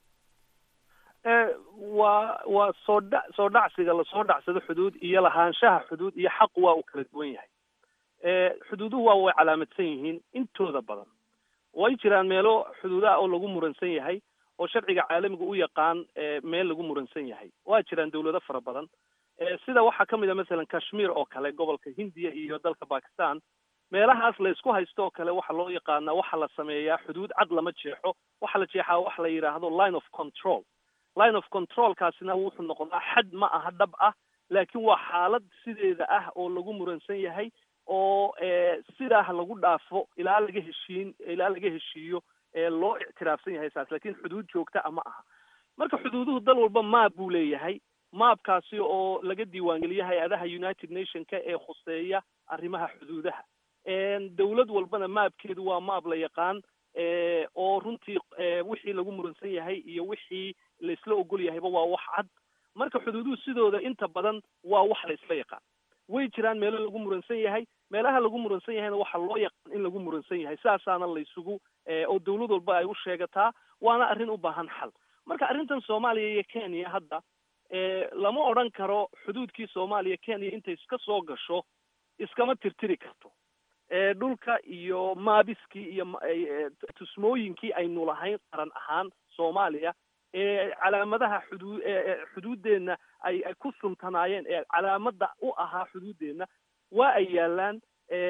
waa waa soo dha soo dhacsiga lasoo dhacsado xuduud iyo lahaanshaha xuduud iyo xaqu waa uu kala duwan yahay xuduuduhu waa way calaamadsan yihiin intooda badan way jiraan meelo xuduudaha oo lagu muransan yahay oo sharciga caalamiga u yaqaan meel lagu muransan yahay waa jiraan dawlado fara badan sida waxaa ka mid a masalan kashmir oo kale gobolka hindiya iyo dalka bakistan meelahaas la isku haysto oo kale waxaa loo yaqaanaa waxaa la sameeyaa xuduud cad lama jeexo waxaa la jeexaa waxa la yidhaahdo line of control line of controlkaasina wuxuu noqdaa xad ma aha dhab ah laakiin waa xaalad sideeda ah oo lagu muransan yahay oo sidaa lagu dhaafo ilaa laga heshiin ilaa laga heshiiyo loo ictiraafsan yahay saas lakin xuduud joogta a ma aha marka xuduuduhu dal walba maab buu leeyahay maabkaasi oo laga diiwaangeliyo hay-adaha united nationka ee khuseeya arrimaha xuduudaha dawlad walbana maabkeedu waa maab la yaqaan oo runtii wixii lagu muransan yahay iyo wixii la isla ogol yahayba waa wax cad marka xuduuduhu sidooda inta badan waa wax la isla yaqaan way jiraan meelo lagu muransan yahay meelaha lagu muransan yahayna waxaa loo yaqaan in lagu muransan yahay saasaana laysugu oo dawlad walba ay u sheegataa waana arrin u baahan xal marka arrintan soomaaliya iyo kenya hadda lama odhan karo xuduudkii soomaaliya kenya intay iska soo gasho iskama tirtiri karto dhulka iyo maabiskii iyo tusmooyinkii aynu lahayn qaran ahaan soomaaliya ee calaamadaha xuduu xuduuddeenna ay ay ku suntanaayeen ee calaamada u ahaa xuduuddeenna waa ay yaalaan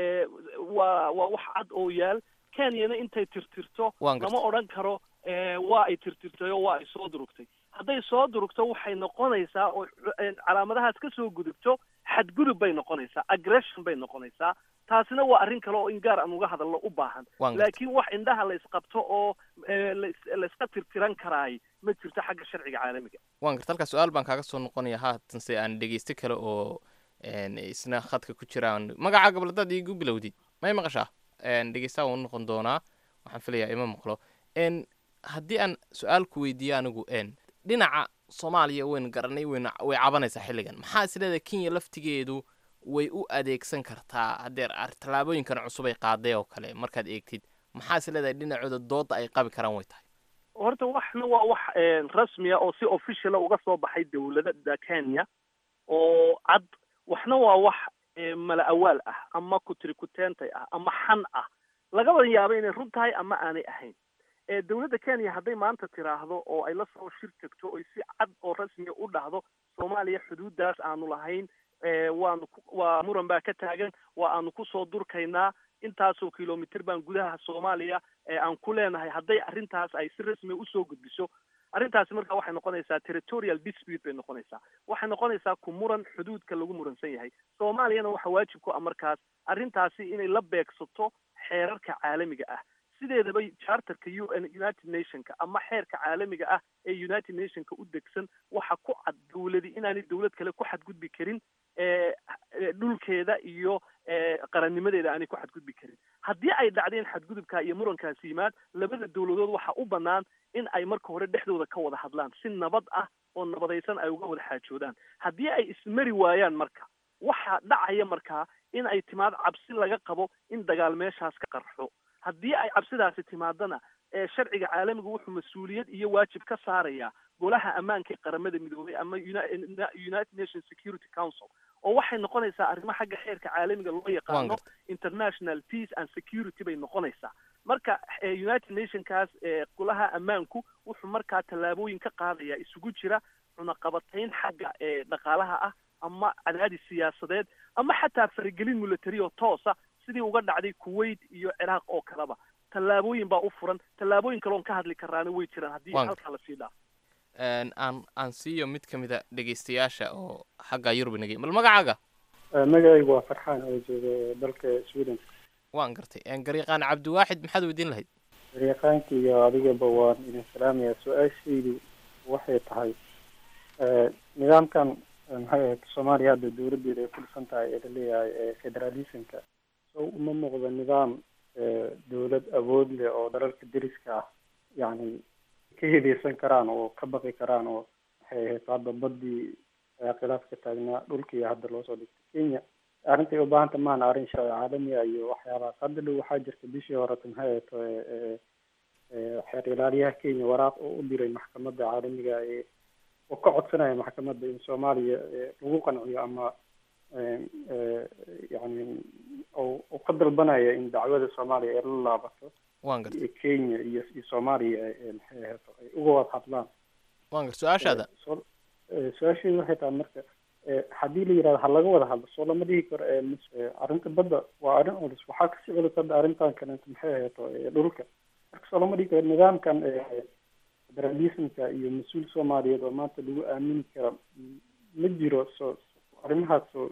waa waa wax cad oo yaal kenyana intay tirtirto lama odhan karo waa ay tirtirtay oo waa ay soo durugtay hadday soo durugto waxay noqonaysaa oo calaamadahaas ka soo gudubto xadgudub bay noqonaysaa aggression bay noqonaysaa taasina waa arrin kale oo in gaar aan uga hadalno u baahan laakiin wax indhaha la isqabto oo la iska tirtiran karaay ma jirto xagga sharciga caalamiga waan garta halkaa su-aal baan kaaga soo noqonaya haatanse aan dhegeysto kale oo isna khadka ku jiraan magaca goboladaad iigu bilowdid may maqashaa dhegeystaha waan u noqon doonaa waxaan filayaa ima maqlo haddii aan su-aal ku weydiiyo anigu dhinaca soomaaliya waynu garanay waynu way cabanaysaa xilligan maxaa isleedahay kenya laftigeedu way u adeegsan kartaa hadeer tallaabooyinkan cusub ay qaaday oo kale markaad eegtid maxaa isleedahay dhinacooda dooda ay qabi karaan way tahay horta waxna waa wax rasmiya oo si officiala uga soo baxay dawladada kenya oo cad waxna waa wax mala awaal ah ama kutirikuteentay ah ama xan ah lagaba yaabo inay run tahay ama aanay ahayn dawladda kenya hadday maanta tiraahdo oo ay la soo shir tagto oy si cad oo rasmiya u dhahdo soomaaliya xuduuddaas aanu lahayn waanu waa muran baa ka taagan waa aanu kusoo durkaynaa intaasoo kilomitr baan gudaha soomaaliya aan ku leenahay hadday arrintaas ay si rasmiya usoo gudbiso arrintaasi marka waxay noqonaysaa territorial dispute bay noqonaysaa waxay noqonaysaa ku muran xuduudka lagu muransan yahay soomaaliyana waxa waajib ku ah markaas arrintaasi inay la beegsato xeerarka caalamiga ah sideedaba charterka u n united nationka ama xeerka caalamiga ah ee united nationka u degsan waxa ku cad dawladi inaanay dawlad kale ku xadgudbi karin dhulkeeda iyo qarannimadeeda aanay ku xadgudbi karin haddii ay dhacdeen xadgudubka iyo murankaasi yimaad labada dawladood waxa u bannaan in ay marka hore dhexdooda ka wada hadlaan si nabad ah oo nabadaysan ay uga wada xaajoodaan haddii ay ismari waayaan marka waxaa dhacaya markaa in ay timaad cabsi laga qabo in dagaal meeshaas ka qarxo haddii ay cabsidaasi timaadana sharciga caalamiga wuxuu mas-uuliyad iyo waajib ka saarayaa golaha ammaanka ee qaramada midoobay ama united nations security council oo waxay noqonaysaa arrimo xagga xeerka caalamiga loo yaqaano international peace and security bay noqonaysaa marka united nationkaas golaha ammaanku wuxuu markaa tallaabooyin ka qaadaya isugu jira cunaqabatayn xagga dhaqaalaha ah ama cadaadis siyaasadeed ama xataa faragelin military oo toosa sidii uga dhacday kuwait iyo ciraaq oo kaleba tallaabooyin baa u furan tallaabooyin kale oon ka hadli karaana way jiraan haddii halkaa lasii dhaafo aan aan siiyo mid ka mid a dhegeystayaasha oo xagga yurub nagay bal magacaaga magacaygu waa farxaan oo jooga dalka sweden waan gartay garyaqaan cabdiwaaxid maxaad weydiin lahayd garyaqaanka iyo adigaba waan idin salaamaya su-aashaydu waxay tahay nidaamkan maxay ahayd soomaaliya hadda dawladdeeda ay ku dhisan tahay ee laleeyahay federalismka so uma muuqdo nidaam dawlad awood leh oo dalalka deriska ah yacni ka hedeysan karaan oo ka baqi karaan oo waxay ahayd hadda badii khilaaf ka taagnaa dhulkii hadda loosoo dhigtay kenya arrintay u baahanta maana arrin sharci caalamiga iyo waxyaabahaas hadda dhow waxaa jirta bishii horeta maxay ahayd xeer ilaaliyaha kenya waraaq oo u diray maxkamadda caalamiga ee oo ka codsanaya maxkamadda in soomaaliya lagu qanciyo ama yani u ka dalbanaya in dacwada soomaaliya ay la laabato waan garta kenya iyo iyo soomaaliya ee maxay ahayd ay uga wada hadlaan waan garta su-aashaada Soo- eh, su-aashaydu waxay tahay marka eh, haddii la yidhahdo ha laga wada hadlo soo lama dhihi karo eh, mis- eh, arrinta badda waa arrin culus waxaa kasii culus hadda arrintan kaleeto maxay ahayd eh, dhulka marka soo lama dhihi karo nidaamkan eh, federalismka iyo mas-uul soomaaliyeed oo maanta lagu aamini kara m- ma jiro soo arrimahaas soo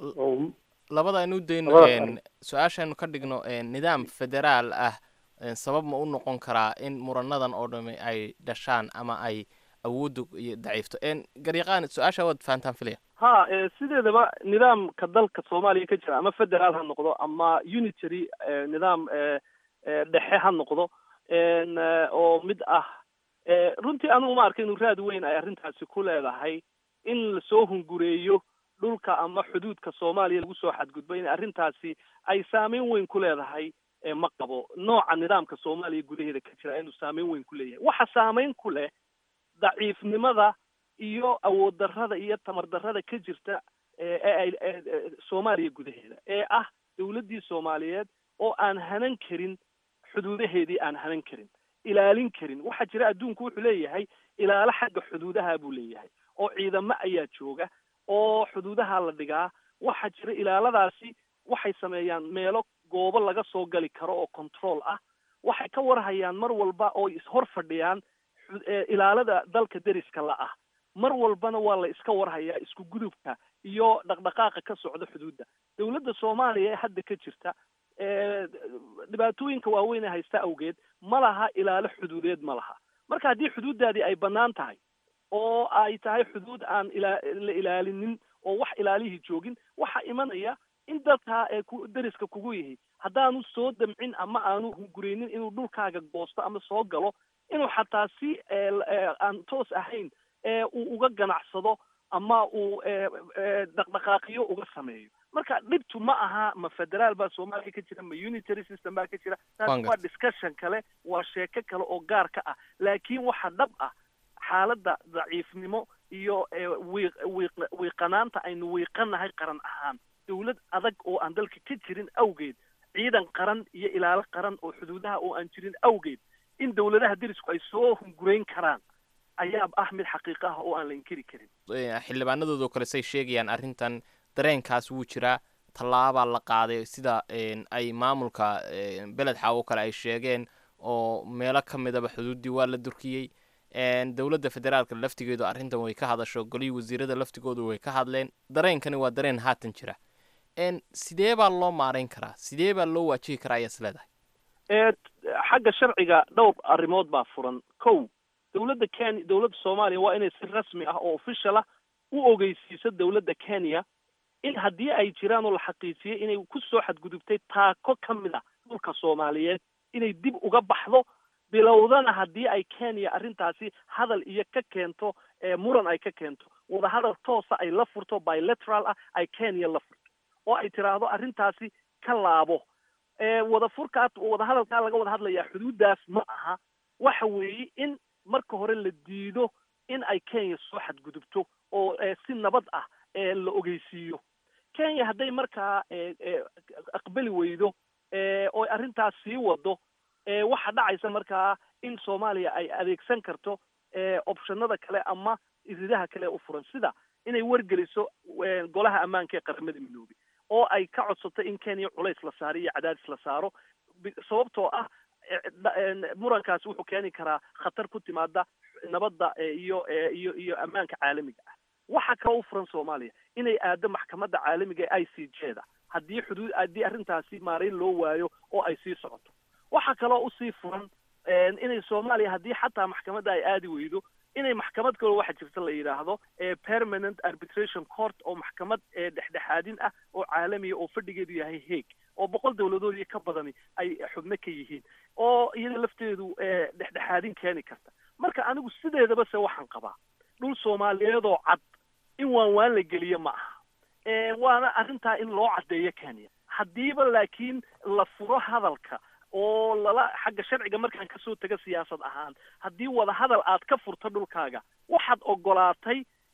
oo labada aynu u dayno Labada een, arrin. su-aashaaynu ka dhigno een, nidaam federaal ah een, sabab ma u noqon karaa in muranadan oo dhami ay dhashaan ama ay awooddu iyo daciifto een, garyaqaan su-aasha waad fahantaan filaya ha e, sideedaba nidaamka dalka soomaaliya ka jira ama federaal ha noqdo ama unitary e, nidaam e, e, dhexe ha noqdo en, e, oo mid ah e, runtii anigu ma arka inuu raad weyn ay arrintaasi ku leedahay in lasoo hungureeyo dhulka ama xuduudka soomaaliya lagu soo xadgudbo in arrintaasi ay saameyn weyn ku leedahay e, ma qabo nooca nidaamka soomaaliya gudaheeda ka jira inuu saameyn weyn ku leeyahay waxa saameyn ku leh daciifnimada iyo awood darrada iyo tamar darrada ka jirta ee ee ay ee- ee soomaaliya gudaheeda ee ah dawladdii soomaaliyeed oo aan hanan karin xuduudaheedii aan hanan karin ilaalin karin waxaa jira adduunku wuxuu leeyahay ilaalo xagga xuduudaha buu leeyahay oo ciidamo ayaa jooga oo xuduudaha la dhigaa waxaa jira ilaaladaasi waxay sameeyaan meelo goobo laga soo gali karo oo control ah waxay ka warhayaan mar walba oo ishor fadhiyaan xu- ee ilaalada dalka deriska la ah mar walbana waa la iska warhayaa isku gudubka iyo dhaqdhaqaaqa ka socda xuduudda dawladda soomaaliya ee hadda ka jirta ee dhibaatooyinka waaweyn ee haysta awgeed ma laha ilaalo xuduudeed ma laha marka haddii xuduuddaadii ay bannaan tahay oo ay tahay xuduud aan ila- la ilaalinin oo wax ilaalihii joogin waxaa imanaya in dalkaa ee ku deriska kugu yihi haddaanu soo damcin ama aanu hungureynin inuu dhulkaaga goosto ama soo galo inuu xataa si ee, ee, aan toos ahayn ee uu uga ganacsado ama uu ee, ee, dhaqdhaqaaqiyo uga sameeyo marka dhibtu ma aha ma federaal baa soomaaliya ka jira ma unitary system baa ka jira taas Waan waa gartay. discussion kale waa sheeko kale oo gaar ka ah laakiin waxa dhab ah xaaladda daciifnimo iyo ee, wiiq wiiq wiiqanaanta aynu wiiqanahay qaran ahaan dawlad adag oo aan dalka ka jirin awgeed ciidan qaran iyo ilaalo qaran oo xuduudaha oo aan jirin awgeed in dawladaha derisku ay soo hungurayn karaan ayaa ah mid xaqiiqo ah oo aan la inkiri karin Ee, xildhibaanadoodoo kale say sheegayaan arrintan dareenkaas wuu jiraa tallaabaa la qaaday sida een, ay maamulka een, beled xaawo kale ay sheegeen oo meelo ka midaba xuduuddii waa la durkiyey een, dowladda federaalka laftigeedu arrintan way ka hadasho golihii wasiirada laftigoodu way ka hadleen dareenkani waa dareen haatan jira een, sidee baa loo maarayn karaa sidee baa loo waajihi karaa ayaa is leedahay ee xagga sharciga dhowr arrimood baa furan kow dawladda kenya dawladda soomaaliya waa inay si rasmi ah oo official ah u ogeysiiso dawladda kenya in haddii ay jiraan oo la xaqiijiyay inay ku soo xadgudubtay taako ka mid a dhulka soomaaliyeed inay dib uga baxdo bilowdana haddii ay kenya arrintaasi hadal iyo ka keento ee muran ay ka keento wadahadal toosa ay la furto bilateral ah ay kenya la furto oo ay tiraahdo arrintaasi ka laabo ee wadafurkaa wadahadalkaa laga wada hadlayaa xuduuddaas ma aha waxa weeye in marka hore la diido in ay kenya soo xadgudubto oo ee si nabad ah ee la ogeysiiyo kenya hadday markaa ee ee aqbali weydo ee oo arrintaas sii wado ee waxaa dhacaysa markaa in soomaaliya ay adeegsan karto ee optionada kale ama iridaha kale u furan sida inay wargeliso ee, golaha ammaanka ee qaramada midoobay oo ay ka codsato in kenya culays la saaro iyo cadaadis la saaro bi- sababtoo ah ee, dha- een, murankaasi wuxuu keeni karaa khatar ku timaada nabadda ee, iyo ee, iyo iyo ammaanka caalamiga ah waxaa kaloo u furan soomaaliya inay aado maxkamadda caalamiga ee i c j da haddii xuduud haddii arrintaasi maarayn loo waayo oo ay sii socoto waxaa kaloo usii furan een, inay soomaaliya haddii xataa maxkamadda ay aadi weydo inay maxkamad kaloo waxa jirta la yidhaahdo ee permanent arbitration court oo maxkamad ee dhexdhexaadin ah oo caalamiya oo fadhigeedu yahay hague oo boqol dawladood iyo ka badani ay xubno ka yihiin oo iyada lafteedu ee dhexdhexaadin keeni karta marka anigu sideedaba se waxaan qabaa dhul soomaaliyeedoo cad in waan waan la geliyo ma aha ee waana arrintaa in loo caddeeyo kenya haddiiba laakiin la furo hadalka oo lala xagga sharciga markaan kasoo taga siyaasad ahaan haddii wadahadal aad ka furto dhulkaaga waxaad ogolaatay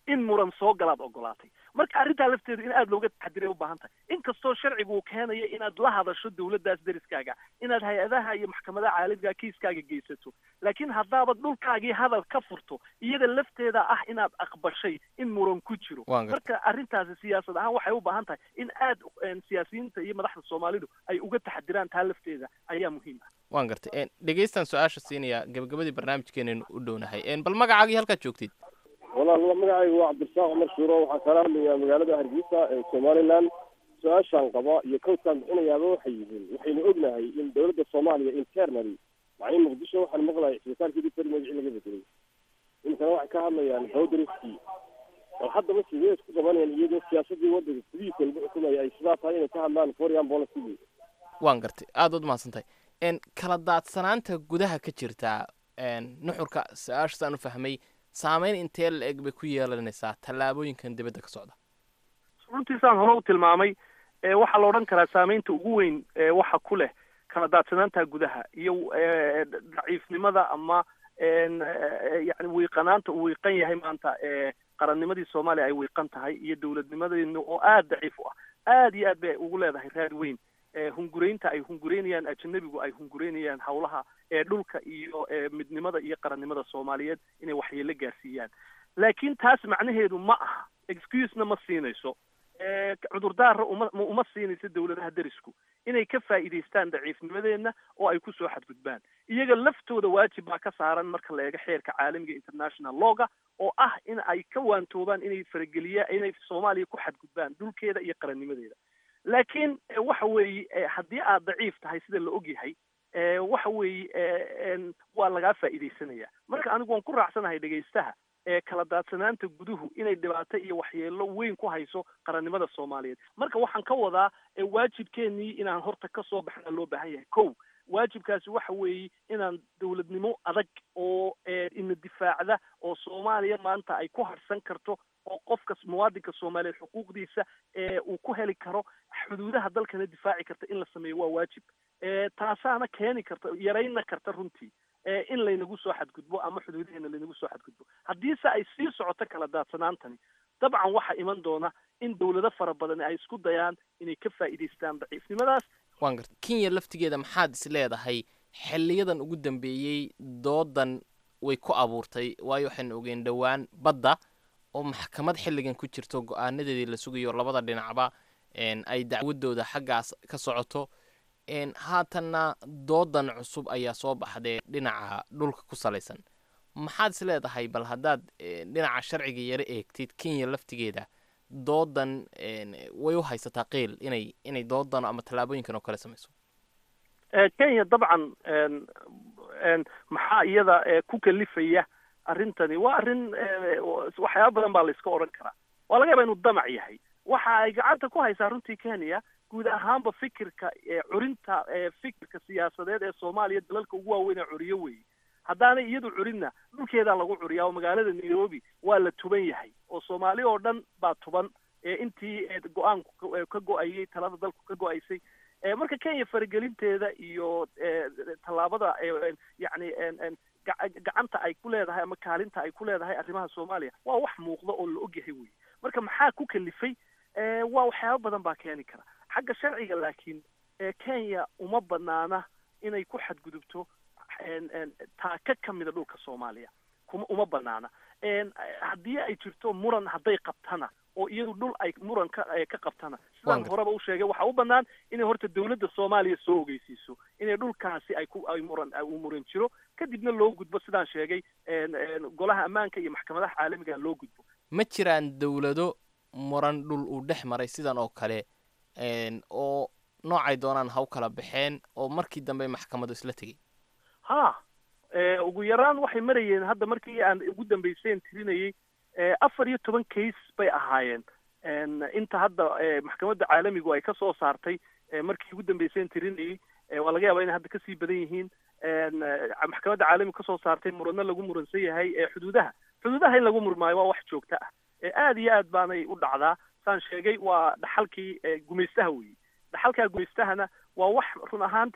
in muran soo galaad ogolaatay marka arrintaa lafteedu in aada looga taxadiray u baahan tahay inkastoo sharcigu uu keenayo inaad la hadasho dawladdaas deriskaaga inaad hay-adaha iyo maxkamadaha caalamiga kiiskaaga geysato laakiin haddaabad dhulkaagii hadal ka furto iyada lafteeda ah inaad aqbashay in muran ku jiro Waan gartay. marka arrintaasi siyaasad ahaan waxay u baahan tahay in aad een, siyaasiyiinta iyo madaxda soomaalidu ay uga taxadiraan taa lafteeda ayaa muhiim ah waan gartay Een, dhegeystaan su-aasha siinaya gabagabadii barnaamijkeenaynu u dhownahay Een, bal magacaagii halkaad joogtid walaal magacaygu waa cabdirasaaq cumar shuuro waxaan kala hadlayaa magaalada hargeysa ee somaliland su-aashaan qaba iyo kowdkaan bixinayaaba waxay yihiin waxaynu ognahay in dowladda soomaaliya internally macnii muqdisho waxaan maqlayay isbitaalkii dictor magacii laga bedelay iminkana waxay ka hadlayaan bowdariskii bal haddaba sidee isku qabanayaan iyadoo siyaasadii waddanka gudihiisa lagu xukumaya ay sidaa tahay inay ka hadlaan foreign policy waan gartay aada ud mahadsantahay Een, kala daadsanaanta gudaha ka jirta een, nuxurka su-aasha saan u fahmay saameyn intee la eg bay ku yeelanaysaa tallaabooyinkan dibadda ka socda runtiisaan hore u tilmaamay ee waxaa la odhan karaa saameynta ugu weyn ee waxa ku leh kala daadsanaanta gudaha iyo ee, daciifnimada ama een, ee, yacni wiiqanaanta uu wiiqan yahay maanta ee qarannimadii soomaaliya ay wiiqan tahay iyo dowladnimadeena oo aada daciif u ah aada iyo aad bay ugu leedahay raad weyn ee hunguraynta ay hungureynayaan ajanabigu ay hungureynayaan hawlaha ee dhulka iyo ee midnimada iyo qarannimada soomaaliyeed inay waxyeelo gaarsiiyaan laakiin taas macnaheedu ma aha excusena ma siinayso ee cudurdaara uma ma- uma siinayso dawladaha derisku inay ka faa'iidaystaan daciifnimadeenna oo ay kusoo xadgudbaan iyaga laftooda waajib baa ka saaran marka la eego xeerka caalamiga international lawga oo ah in ay ka waantoobaan inay farageliyaan inay soomaaliya ku xadgudbaan dhulkeeda iyo qarannimadeeda laakiin eh, waxa weeye eh, haddii aad daciif tahay sida la ogyahay eh, waxa weeye eh, en, waa lagaa faa'iidaysanaya marka anigu waan ku raacsanahay dhegaystaha ee kala daadsanaanta guduhu inay dhibaato iyo waxyeelo weyn ku hayso qarannimada soomaaliyeed marka waxaan ka wadaa ee waajibkeenii inaan horta kasoo baxna loo baahan yahay kow waajibkaasi waxa weeye inaan dowladnimo adag oo ee, ina difaacda oo soomaaliya maanta ay ku harsan karto oo qofka muwaadinka soomaaliyeed xuquuqdiisa ee uu ku heli karo xuduudaha dalkana difaaci karta in la sameeyo waa waajib ee, taasaana keeni karta yarayna karta runtii ee, in laynagu soo xadgudbo ama xuduudaheena laynagu soo xadgudbo haddiise ay sii socoto kala daadsanaantani dabcan waxaa iman doona in dowlado fara badan ay isku dayaan inay ka faa'iidaystaan daciifnimadaas waan gartay kenya laftigeeda maxaad is leedahay xiliyadan ugu dambeeyey doodan way ku abuurtay waayo waxaynu ogeen dhowaan badda oo maxkamad xilligan ku jirto go-aanadeedii la sugayo labada dhinacba een, ay dacwadooda xaggaas ka socoto een, haatanna doodan cusub ayaa soo baxdee dhinaca dhulka ku salaysan maxaad is leedahay bal haddaad een, dhinaca sharciga yaro eegtid kenya laftigeeda doodan een, way u haysataa qiil inay inay doodan ama tallaabooyinkan oo kale samayso Eh, kenya dabcan en en maxaa iyada eh, ku kalifaya arrintani waa arrin eh, waxyaaba badan baa la iska odhan karaa waa laga yaabaa inuu damac yahay waxa ay gacanta ku haysaa runtii kenya guud ahaanba fikirka eh, curinta eh, fikirka siyaasadeed ee soomaaliya dalalka ugu waaweyn ee curiyo weeye haddaanay iyadu curinna dhulkeedaa lagu curiyaa oo magaalada nairobi waa la tuban yahay oo soomaali oo dhan baa tuban ee intii eh, go-aanku ka- eh, ka go-ayay talada dalku ka go-aysay Eh, marka kenya faragelinteeda iyo eh, tallaabada eh, yacni en- en gaca- gacanta ay ku leedahay ama kaalinta ay ku leedahay arrimaha soomaaliya waa wax muuqda oo la ogyahay wey marka maxaa ku kalifay Eh, waa waxyaabo badan baa keeni kara xagga sharciga laakiin eh, kenya uma banaana inay ku xadgudubto en- en taaka ka mida dhulka soomaaliya kuma uma banaana En, eh, haddii ay jirto muran hadday qabtana oo iyadu dhul ay muran ka eh, ka qabtana sidaan Waan horeba u sheegay waxaa u banaan inay horta dowladda soomaaliya soo ogeysiiso inay dhulkaasi ay ku ay muran ay u muran jiro kadibna loo gudbo sidaan sheegay en- en golaha ammaanka iyo maxkamadaha caalamiga loo gudbo ma jiraan dowlado muran dhul uu dhex maray sidan oo kale een, oo noocay doonaan ha u kala baxeen oo markii dambe maxkamadu isla tegey ha eh, ugu yaraan waxay marayeen hadda markii aan ugu dambeyseen tirinayay eh, afar iyo toban case bay ahaayeen En, inta hadda eh, maxkamadda caalamigu ay ka soo saartay eh, markii ugu dambeyseen tirinayay eh, waa laga yaabaa inay hadda kasii badan yihiin En, eh, maxkamadda caalamiga kasoo saartay muranno lagu muransan yahay ee xuduudaha xuduudaha in lagu murmaayo waa wax joogto ah Eh, aad iyo aad baanay u dhacdaa saan sheegay waa dhaxalkii eh, gumaystaha weeye dhaxalkaa gumaystahana waa wax run ahaantii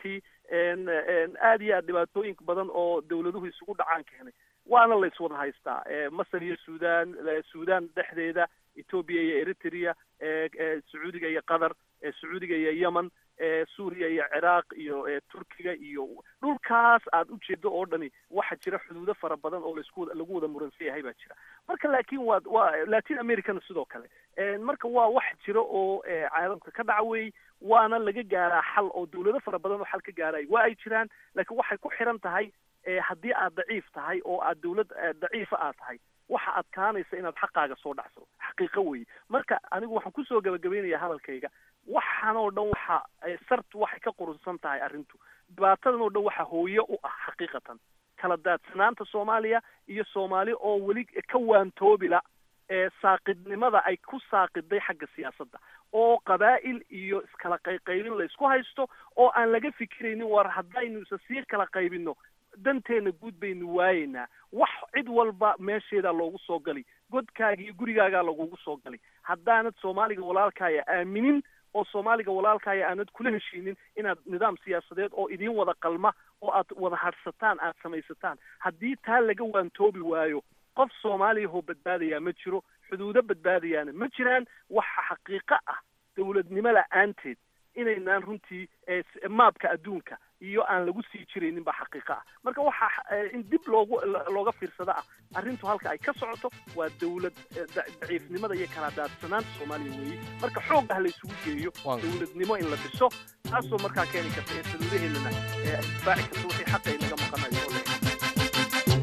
aad iyo aad dhibaatooyin badan oo dawladuhu isugu dhacaan keenay waana la iswada haystaa masar iyo sudan sudan dhexdeeda ethoobia iyo eritrea sacuudiga iyo qatar sacuudiga iyo yemen suuriya iyo ciraaq iyo turkiga iyo dhulkaas aad ujeedo oo dhani waxaa jira xuduudo fara badan oo laisku lagu wada muransan yahay baa jira marka laakiin waa waa latin americana sidoo kale marka waa wax jira oo caalamka ka dhaca weey waana laga gaaraa xal oo dawlado fara badan oo xal ka gaaray waa ay jiraan laakiin waxay ku xiran tahay haddii aad daciif tahay oo aad dawlad daciifa aad tahay waxa adkaanaysa inaad xaqaaga soo dhacso xaqiiqo weeye marka anigu waxaan kusoo gabagabaynayaa hadalkayga waxaan oo dhan waxa sartu waxay ka qurunsan tahay arrintu dhibaatadan oo dhan waxa hooye u ah xaqiiqatan kala daadsanaanta soomaaliya iyo soomaali oo weli ka waantoobila ee saaqidnimada ay ku saaqiday xagga siyaasadda oo qabaa'il iyo iskala qayqaybin la isku haysto oo aan laga fikiraynin war haddaynu isa sii kala qaybinno danteena guud baynu waayeynaa wax cid walba meesheedaa loogu soo gali godkaaga iyo gurigaagaa lagugu soo gali haddaanad soomaaliga walaalkaaya aaminin oo soomaaliga walaalkaaya aanad kula heshiinin inaad nidaam siyaasadeed oo idiin wada qalma oo aad wada hadhsataan aad samaysataan haddii taa laga waantoobi waayo qof soomaaliyahoo badbaadayaa ma jiro xuduudo badbaadayaana ma jiraan waxa xaqiiqo ah dawladnimo la-aanteed inaynaan runtii maabka adduunka iyo aan lagu sii jiraynin baa xaqiiqo ah marka waxaa in dib loogu looga fiirsada ah arrintu halka ay ka socoto waa dawlad daciifnimada iyo kala daadsanaanta soomaaliya weeye marka xoog ah la isugu geeyo dawladnimo in la dhiso taasoo markaa keeni karta ee saluudaheedana difaaci karta wixii xaqa ay naga maqanayo oo le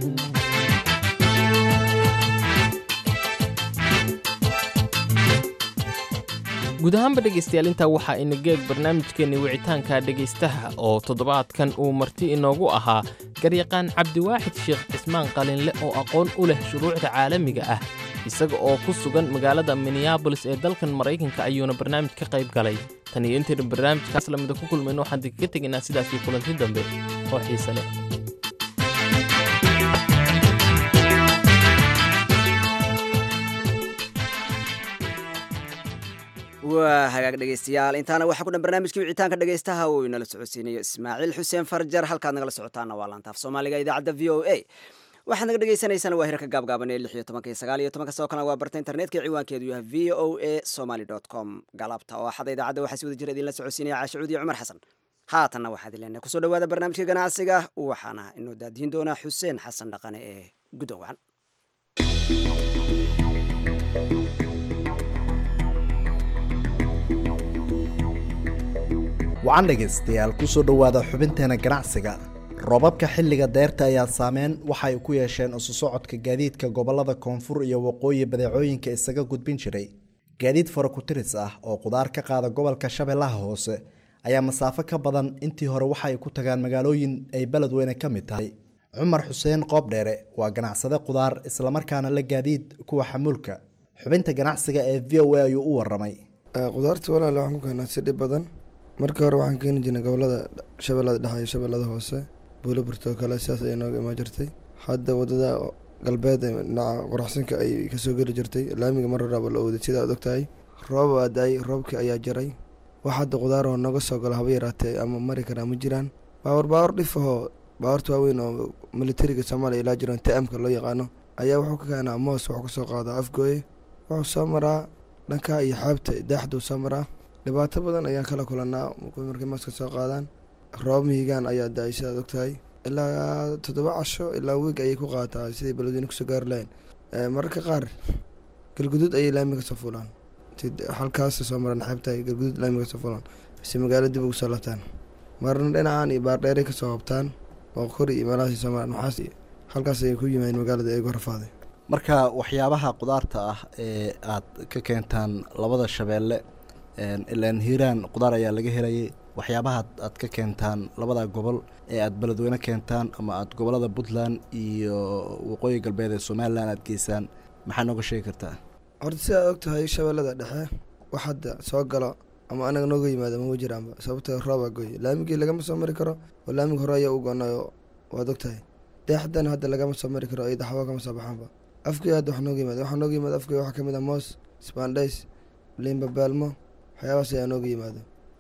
guud ahaanba dhegaystayaal intaa waxaa inageeg barnaamijkeenni wicitaanka dhegaystaha oo toddobaadkan uu marti inoogu ahaa garyaqaan cabdiwaaxid sheekh cismaan qalinle oo aqoon u leh shuruucda caalamiga ah isaga oo ku sugan magaalada minneabolis ee dalkan maraykanka ayuuna barnaamij ka qayb galay tan iyo intaynu barnaamijkaas lamida ku kulmayno waxaan idinkaga tegaynaa sidaasii kulanti dambe oo xiise leh waa hagaag dhegaystayaal intaana waxaa ku dhan barnaamijkii wicitaanka dhegaystaha uu inala socodsiinayo ismaaciil xuseen farjar halkaad nagala socotaana waa laantaaf soomaaliga idaacadda v o a waxaad naga dhegaysanaysaana waa hirarka gaabgaaban ee lix iyo tobanka iyo sagaal iyo tobanka sidoo kalena waa barta internetka ciwaankeedu yahay v o a somaly dot com galabta oo axada idaacadda waxaa si wada jira idinla socodsiinaya caashicuud iyo cumar xasan haatanna waxaad ileenahay kusoo dhawaada barnaamijka ganacsiga waxaana inoo daadiin doonaa xuseen xasan dhaqane ee guddowan wacan dhegaystayaal kusoo dhowaada xubinteena ganacsiga roobabka xilliga deerta ayaa saameyn waxa ay ku yeesheen isu socodka gaadiidka gobolada koonfur iyo waqooyi badeecooyinka isaga gudbin jiray gaadiid farakutiris ah oo qudaar ka qaada gobolka shabeellaha hoose ayaa masaafo ka badan intii hore waxa ay ku tagaan magaalooyin ay beledweyne ka mid tahay cumar xuseen qoobdheere waa ganacsade qudaar islamarkaana la gaadiid kuwa xamuulka xubinta ganacsiga ee v o a ayuu u waramay qudaarta walaale waxaan ku keenaa si dhib badan markii hore waxaan keeni jirnay gobolada shabeellada dhexe iyo shabeellada hoose buulaburta oo kale sidaas ayay nooga imaan jirtay hadda wadada galbeed ee dhinaca qoraxsinka ay kasoo geli jirtay laamiga mar horaaba la ooday sida aad ogtahay roob aa da-ay roobkii ayaa jaray wax hadda qudaar oo nooga soo gala haba yaraatee ama mari karaa ma jiraan baawar baawar dhif ahoo baawarta waaweyn oo militariga soomaaliya ilaa jiran t-mka loo yaqaano ayaa wuxuu ka keenaa moos wuxuu kasoo qaadaa afgooye wuxuu soo maraa dhankaa iyo xaabta daaxduu soo maraa dhibaato badan ayaan kala kulanaa markay maaska soo qaadaan roob mihigaan ayaa da-ay sidaad ogtahay ilaa toddoba casho ilaa wiig ayay ku qaataa siday beledweyne kusoo gaari lahayn mararka qaar galguduud ayay laamiga soo fulaan halkaas soo maran xeebtahay galguduud laamiga soo fulaan bise magaalo dib ugu soo laabtaan marna dhinacan iyo baardheeray kasoo qabtaan oo kori iyo meelahaas soo maran maxaas halkaas ayay ku yimaadeen magaalada eego rafaaday marka waxyaabaha qudaarta ah ee aad ka keentaan labada shabeelle ilaan hiiraan qudaar ayaa laga helayay waxyaabaha aad ka keentaan labada gobol ee aad beledweyne keentaan ama aad gobolada puntland iyo waqooyi galbeed ee somalilan aad geysaan maxaa nooga sheegi kartaa horta si aad og tahay shabeellada dhexe wax hadda soo galo ama anaga nooga yimaado mama jiraanba sababtoo roobaa goy laamigii lagama soo mari karo oo laamiga hore ayaa u gonayo waad og tahay deexdana hadda lagama soo mari karo iyo daxwo kama soo baxaanba afkii hadda wax nooga yimaado waxaa nooga yimaado afkii waxaa kamid ah moos spandays limbabaalmo waxyaabahaas ayaa nooga yimaado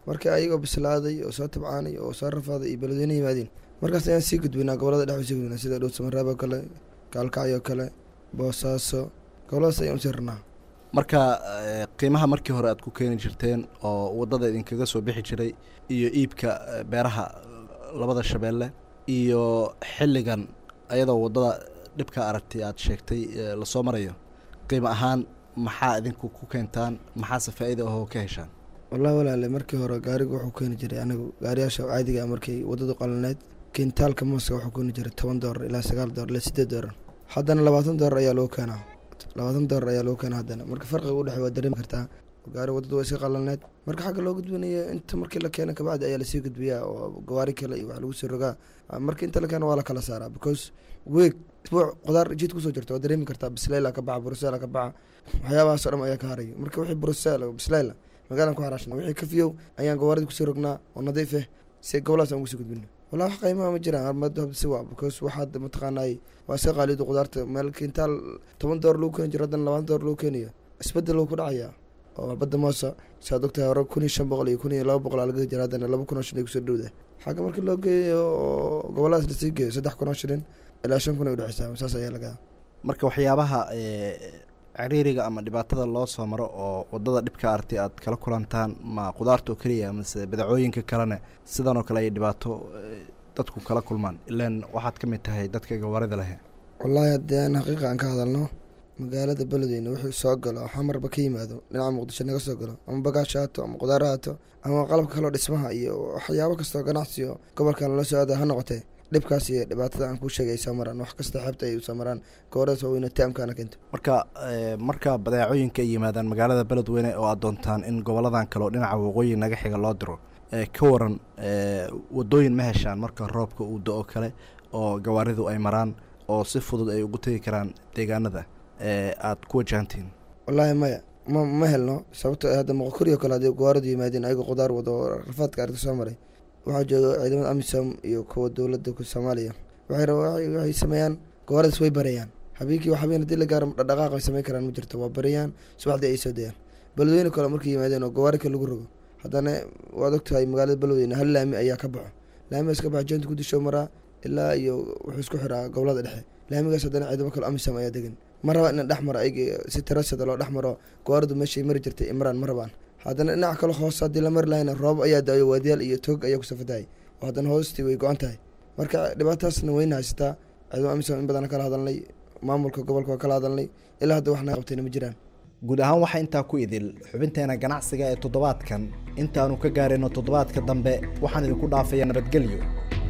marka ayagoo bislaaday oo soo tabcaanay oo soo rafaaday iyo beledweyne yimaadeen markaas ayaan sii gudbinaa gobolada dhex sii gudbinaa sida dhowsamaraab oo kale gaalkacyo kale boosaaso goboladaas ayaan usii rarnaa marka eh, qiimaha markii hore aad ku keeni jirteen oo waddada idinkaga soo bixi jiray iyo iibka eh, beeraha eh, labada shabeelle iyo xilligan ayadoo waddada dhibka aragtay aad sheegtay eh, lasoo marayo qiimo ahaan maxaa idinku ku keentaan maxaase faa'iida ahoo ka heshaan wallahi walaale markii hore gaarigu wuxuu keeni jiray anigu gaariyaasha caadiga ah markay waddadu qalinayd kintaalka mooska wuxuu keeni jiray toban doolar ilaa sagaal doolar ilaa sideed doolar haddana labaatan doolar ayaa loo keenaa labaatan doolar ayaa loo keenaa haddana marka farqiga u dhexey waa dareemi kartaa gaari waddadu waa iska qalinayd marka xagga loo gudbinayo inta markii la keena kabacdi ayaa lasii gudbiyaa oo gawaari kale iyo wax lagu sii rogaa Ah, marka inta la keena waa la kala saaraa because weeg isbuuc qudaar jid kusoo jirta waa dareemi kartaa bisleyla ka baxa brusela ka baxa waxyaabahaasoo dhan ayaa ka harayo marka wixii brusel bisleyla magaalan ku haraashna wixii ka fiyow ayaan gawaarida kusii rognaa oo nadiif ah si gobolahaas aan ugu sii gudbino wallahi wax qiimaha ma jiraan armada habda si waa because waxaad mataqaanaay waa iska qaalidu qudaarta meel kintaal toban doolar lagu keeni jiro haddana labaatan doolar lagu keenayo isbedel wuu ku dhacayaa oo badda moosa saad ogtahay hore kun iyo shan boqol iyo kun iyo laba boqol aa laga jira haddana laba kun oo shilin ay kusoo dhowda xagga markii loo geeyo oo goboladaas lasii geeyo saddex kun oo shilin ilaa shan kun ay udhexeysaa saas ayaa lagaa marka waxyaabaha eh, ciriiriga ama dhibaatada loo soo maro oo waddada dhibka aragtay aad kala kulantaan ma qudaarta oo keliya mase badacooyinka kalena sidan oo kale ay dhibaato eh, dadku kala kulmaan ilaan waxaad ka mid tahay dadka gawaarida leh wallaahi haddii aan xaqiiqa aan ka hadalno magaalada beledweyne wuxuu soo galo xamarba ka yimaado dhinaca muqdisho naga soo galo ama bagaasha haato ama qudaaro haato ama qalabka kaloo dhismaha iyo waxyaabo kastoo ganacsi oo gobolkan lala soo aada ha noqotee dhibkaas iyo dhibaatada aan kuu sheegay ay soo maraan wax kasta xeebta ay usoo maraan goboladaas waaweyne taamkaana keento marka eh, marka badeecooyinka ay yimaadaan magaalada beledweyne oo aad doontaan in goboladan kale oo dhinaca waqooyi naga xiga loo diro eh, ka waran eh, waddooyin ma heshaan marka roobka uu do-o kale oo gawaaridu ay maraan oo si fudud ay ugu tegi karaan deegaanada ee aad ku wajahantihiin wallaahi maya ma ma helno sababto ah hadda moqokuriyo kale haddii gawaaradu yimaadeen ayagoo qudaar wado oo rafaadka arrinta soo maray waxaa jooga ciidamada amisom iyo kuwa dowladda ku soomaaliya waxay raba waxay waxay sameeyaan gawaaradaas way bareeyaan habeenkii wax habeen haddii la gaaro dhaqdhaqaaq ay samayn karaan ma jirto waa bareeyaan subaxdii ay soo dayaan beledweyne kale markay yimaadeen oo gawaari kale lagu rogo haddana waad ogtahay magaalada beledweyne hal laami ayaa ka baxo laamigaas ka baxa jeenta gudisho maraa ilaa iyo wuxuu isku xiraa gobolada dhexe laamigaas haddana ciidamo kale amisom ayaa degan ma raba in dhex maro ayg si tarasada loo dhex maro gawaaridu meeshay mari jirtay imraan ma rabaan haddana dhinaca kale hoos haddii la mari lahayna roob ayaa da-ayo waadiyaal iyo toog ayaa kusoo fatahay oo haddana hoostii way go-an tahay marka dhibaatadaasna weyna haysataa ciidamo amisom in badan kala hadalnay maamulka gobolka waa kala hadalnay ilaa hadda wax naga qabtayna ma jiraan guud ahaan waxaa intaa ku idil xubinteena ganacsiga ee toddobaadkan intaanu ka gaarayno toddobaadka dambe waxaan idinku dhaafayaa nabadgelyo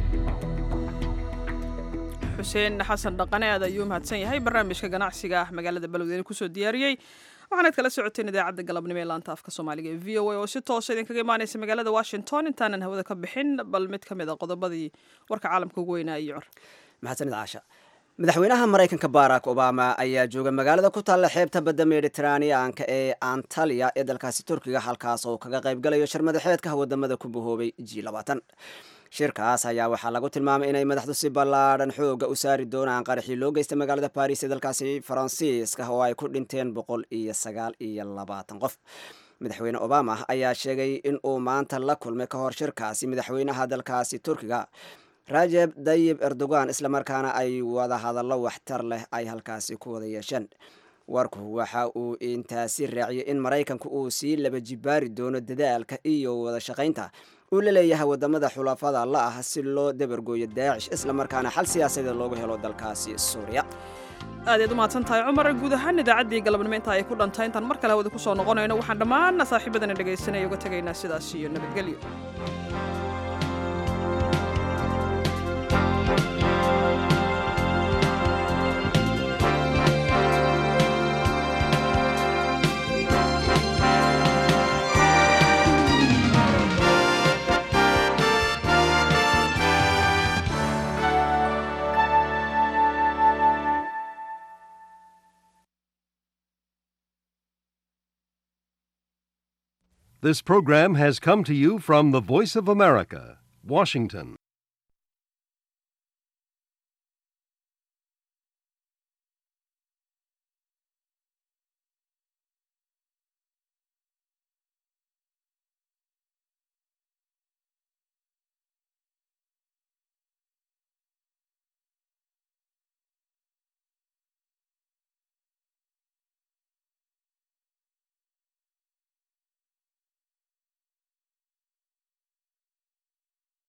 xuseen xasan dhaqane aad ayuu mahadsan yahay barnaamijka ganacsiga ah magaalada beledweyne kusoo diyaariyey waxaanaad kala socoteen idaacadda galabnimo ee laanta afka soomaaliga ee v o a oo si toosa idinkaga imaaneysa magaalada washington intaanan hawada ka bixin bal mid ka mid a qodobadii warka caalamka ugu weynaa iyo cor maxadsanid caasha madaxweynaha maraykanka barack obama ayaa jooga magaalada ku taalla xeebta badda mediteraaniyaanka ee antaliya ee dalkaasi turkiga halkaas oo kaga qaybgalayo shirmadaxeedka wadamada ku bahoobay g labaatan shirkaas ayaa waxaa lagu tilmaamay inay madaxdu si ballaadhan xooga u saari doonaan qaraxii loo geystay magaalada baris ee dalkaasi faransiiska oo ay ku dhinteen boqol iyo sagaal iyo labaatan qof madaxweyne obama ayaa sheegay in uu maanta la kulmay ka hor shirkaasi madaxweynaha dalkaasi turkiga rajeb dayib erdogan islamarkaana ay wada hadallo waxtar leh ay halkaasi ku wada yeesheen warku waxa uu intaasi raaciyey in maraykanku uu sii laba jibaari doono dadaalka iyo wada shaqaynta uu la leeyahay wadamada xulafada la ah si loo dabargooyo daacish islamarkaana xal siyaasadeed looga helo dalkaasi suuriya aad ayaad u mahadsan tahay cumar guud ahaan idaacaddii galabnimo inta ay ku dhantay intaan mar kale hawada kusoo noqonayno waxaan dhammaan saaxiibadana dhegaysanaya uga tegaynaa sidaas iyo nabadgelyo This program has come to you from the Voice of America, Washington.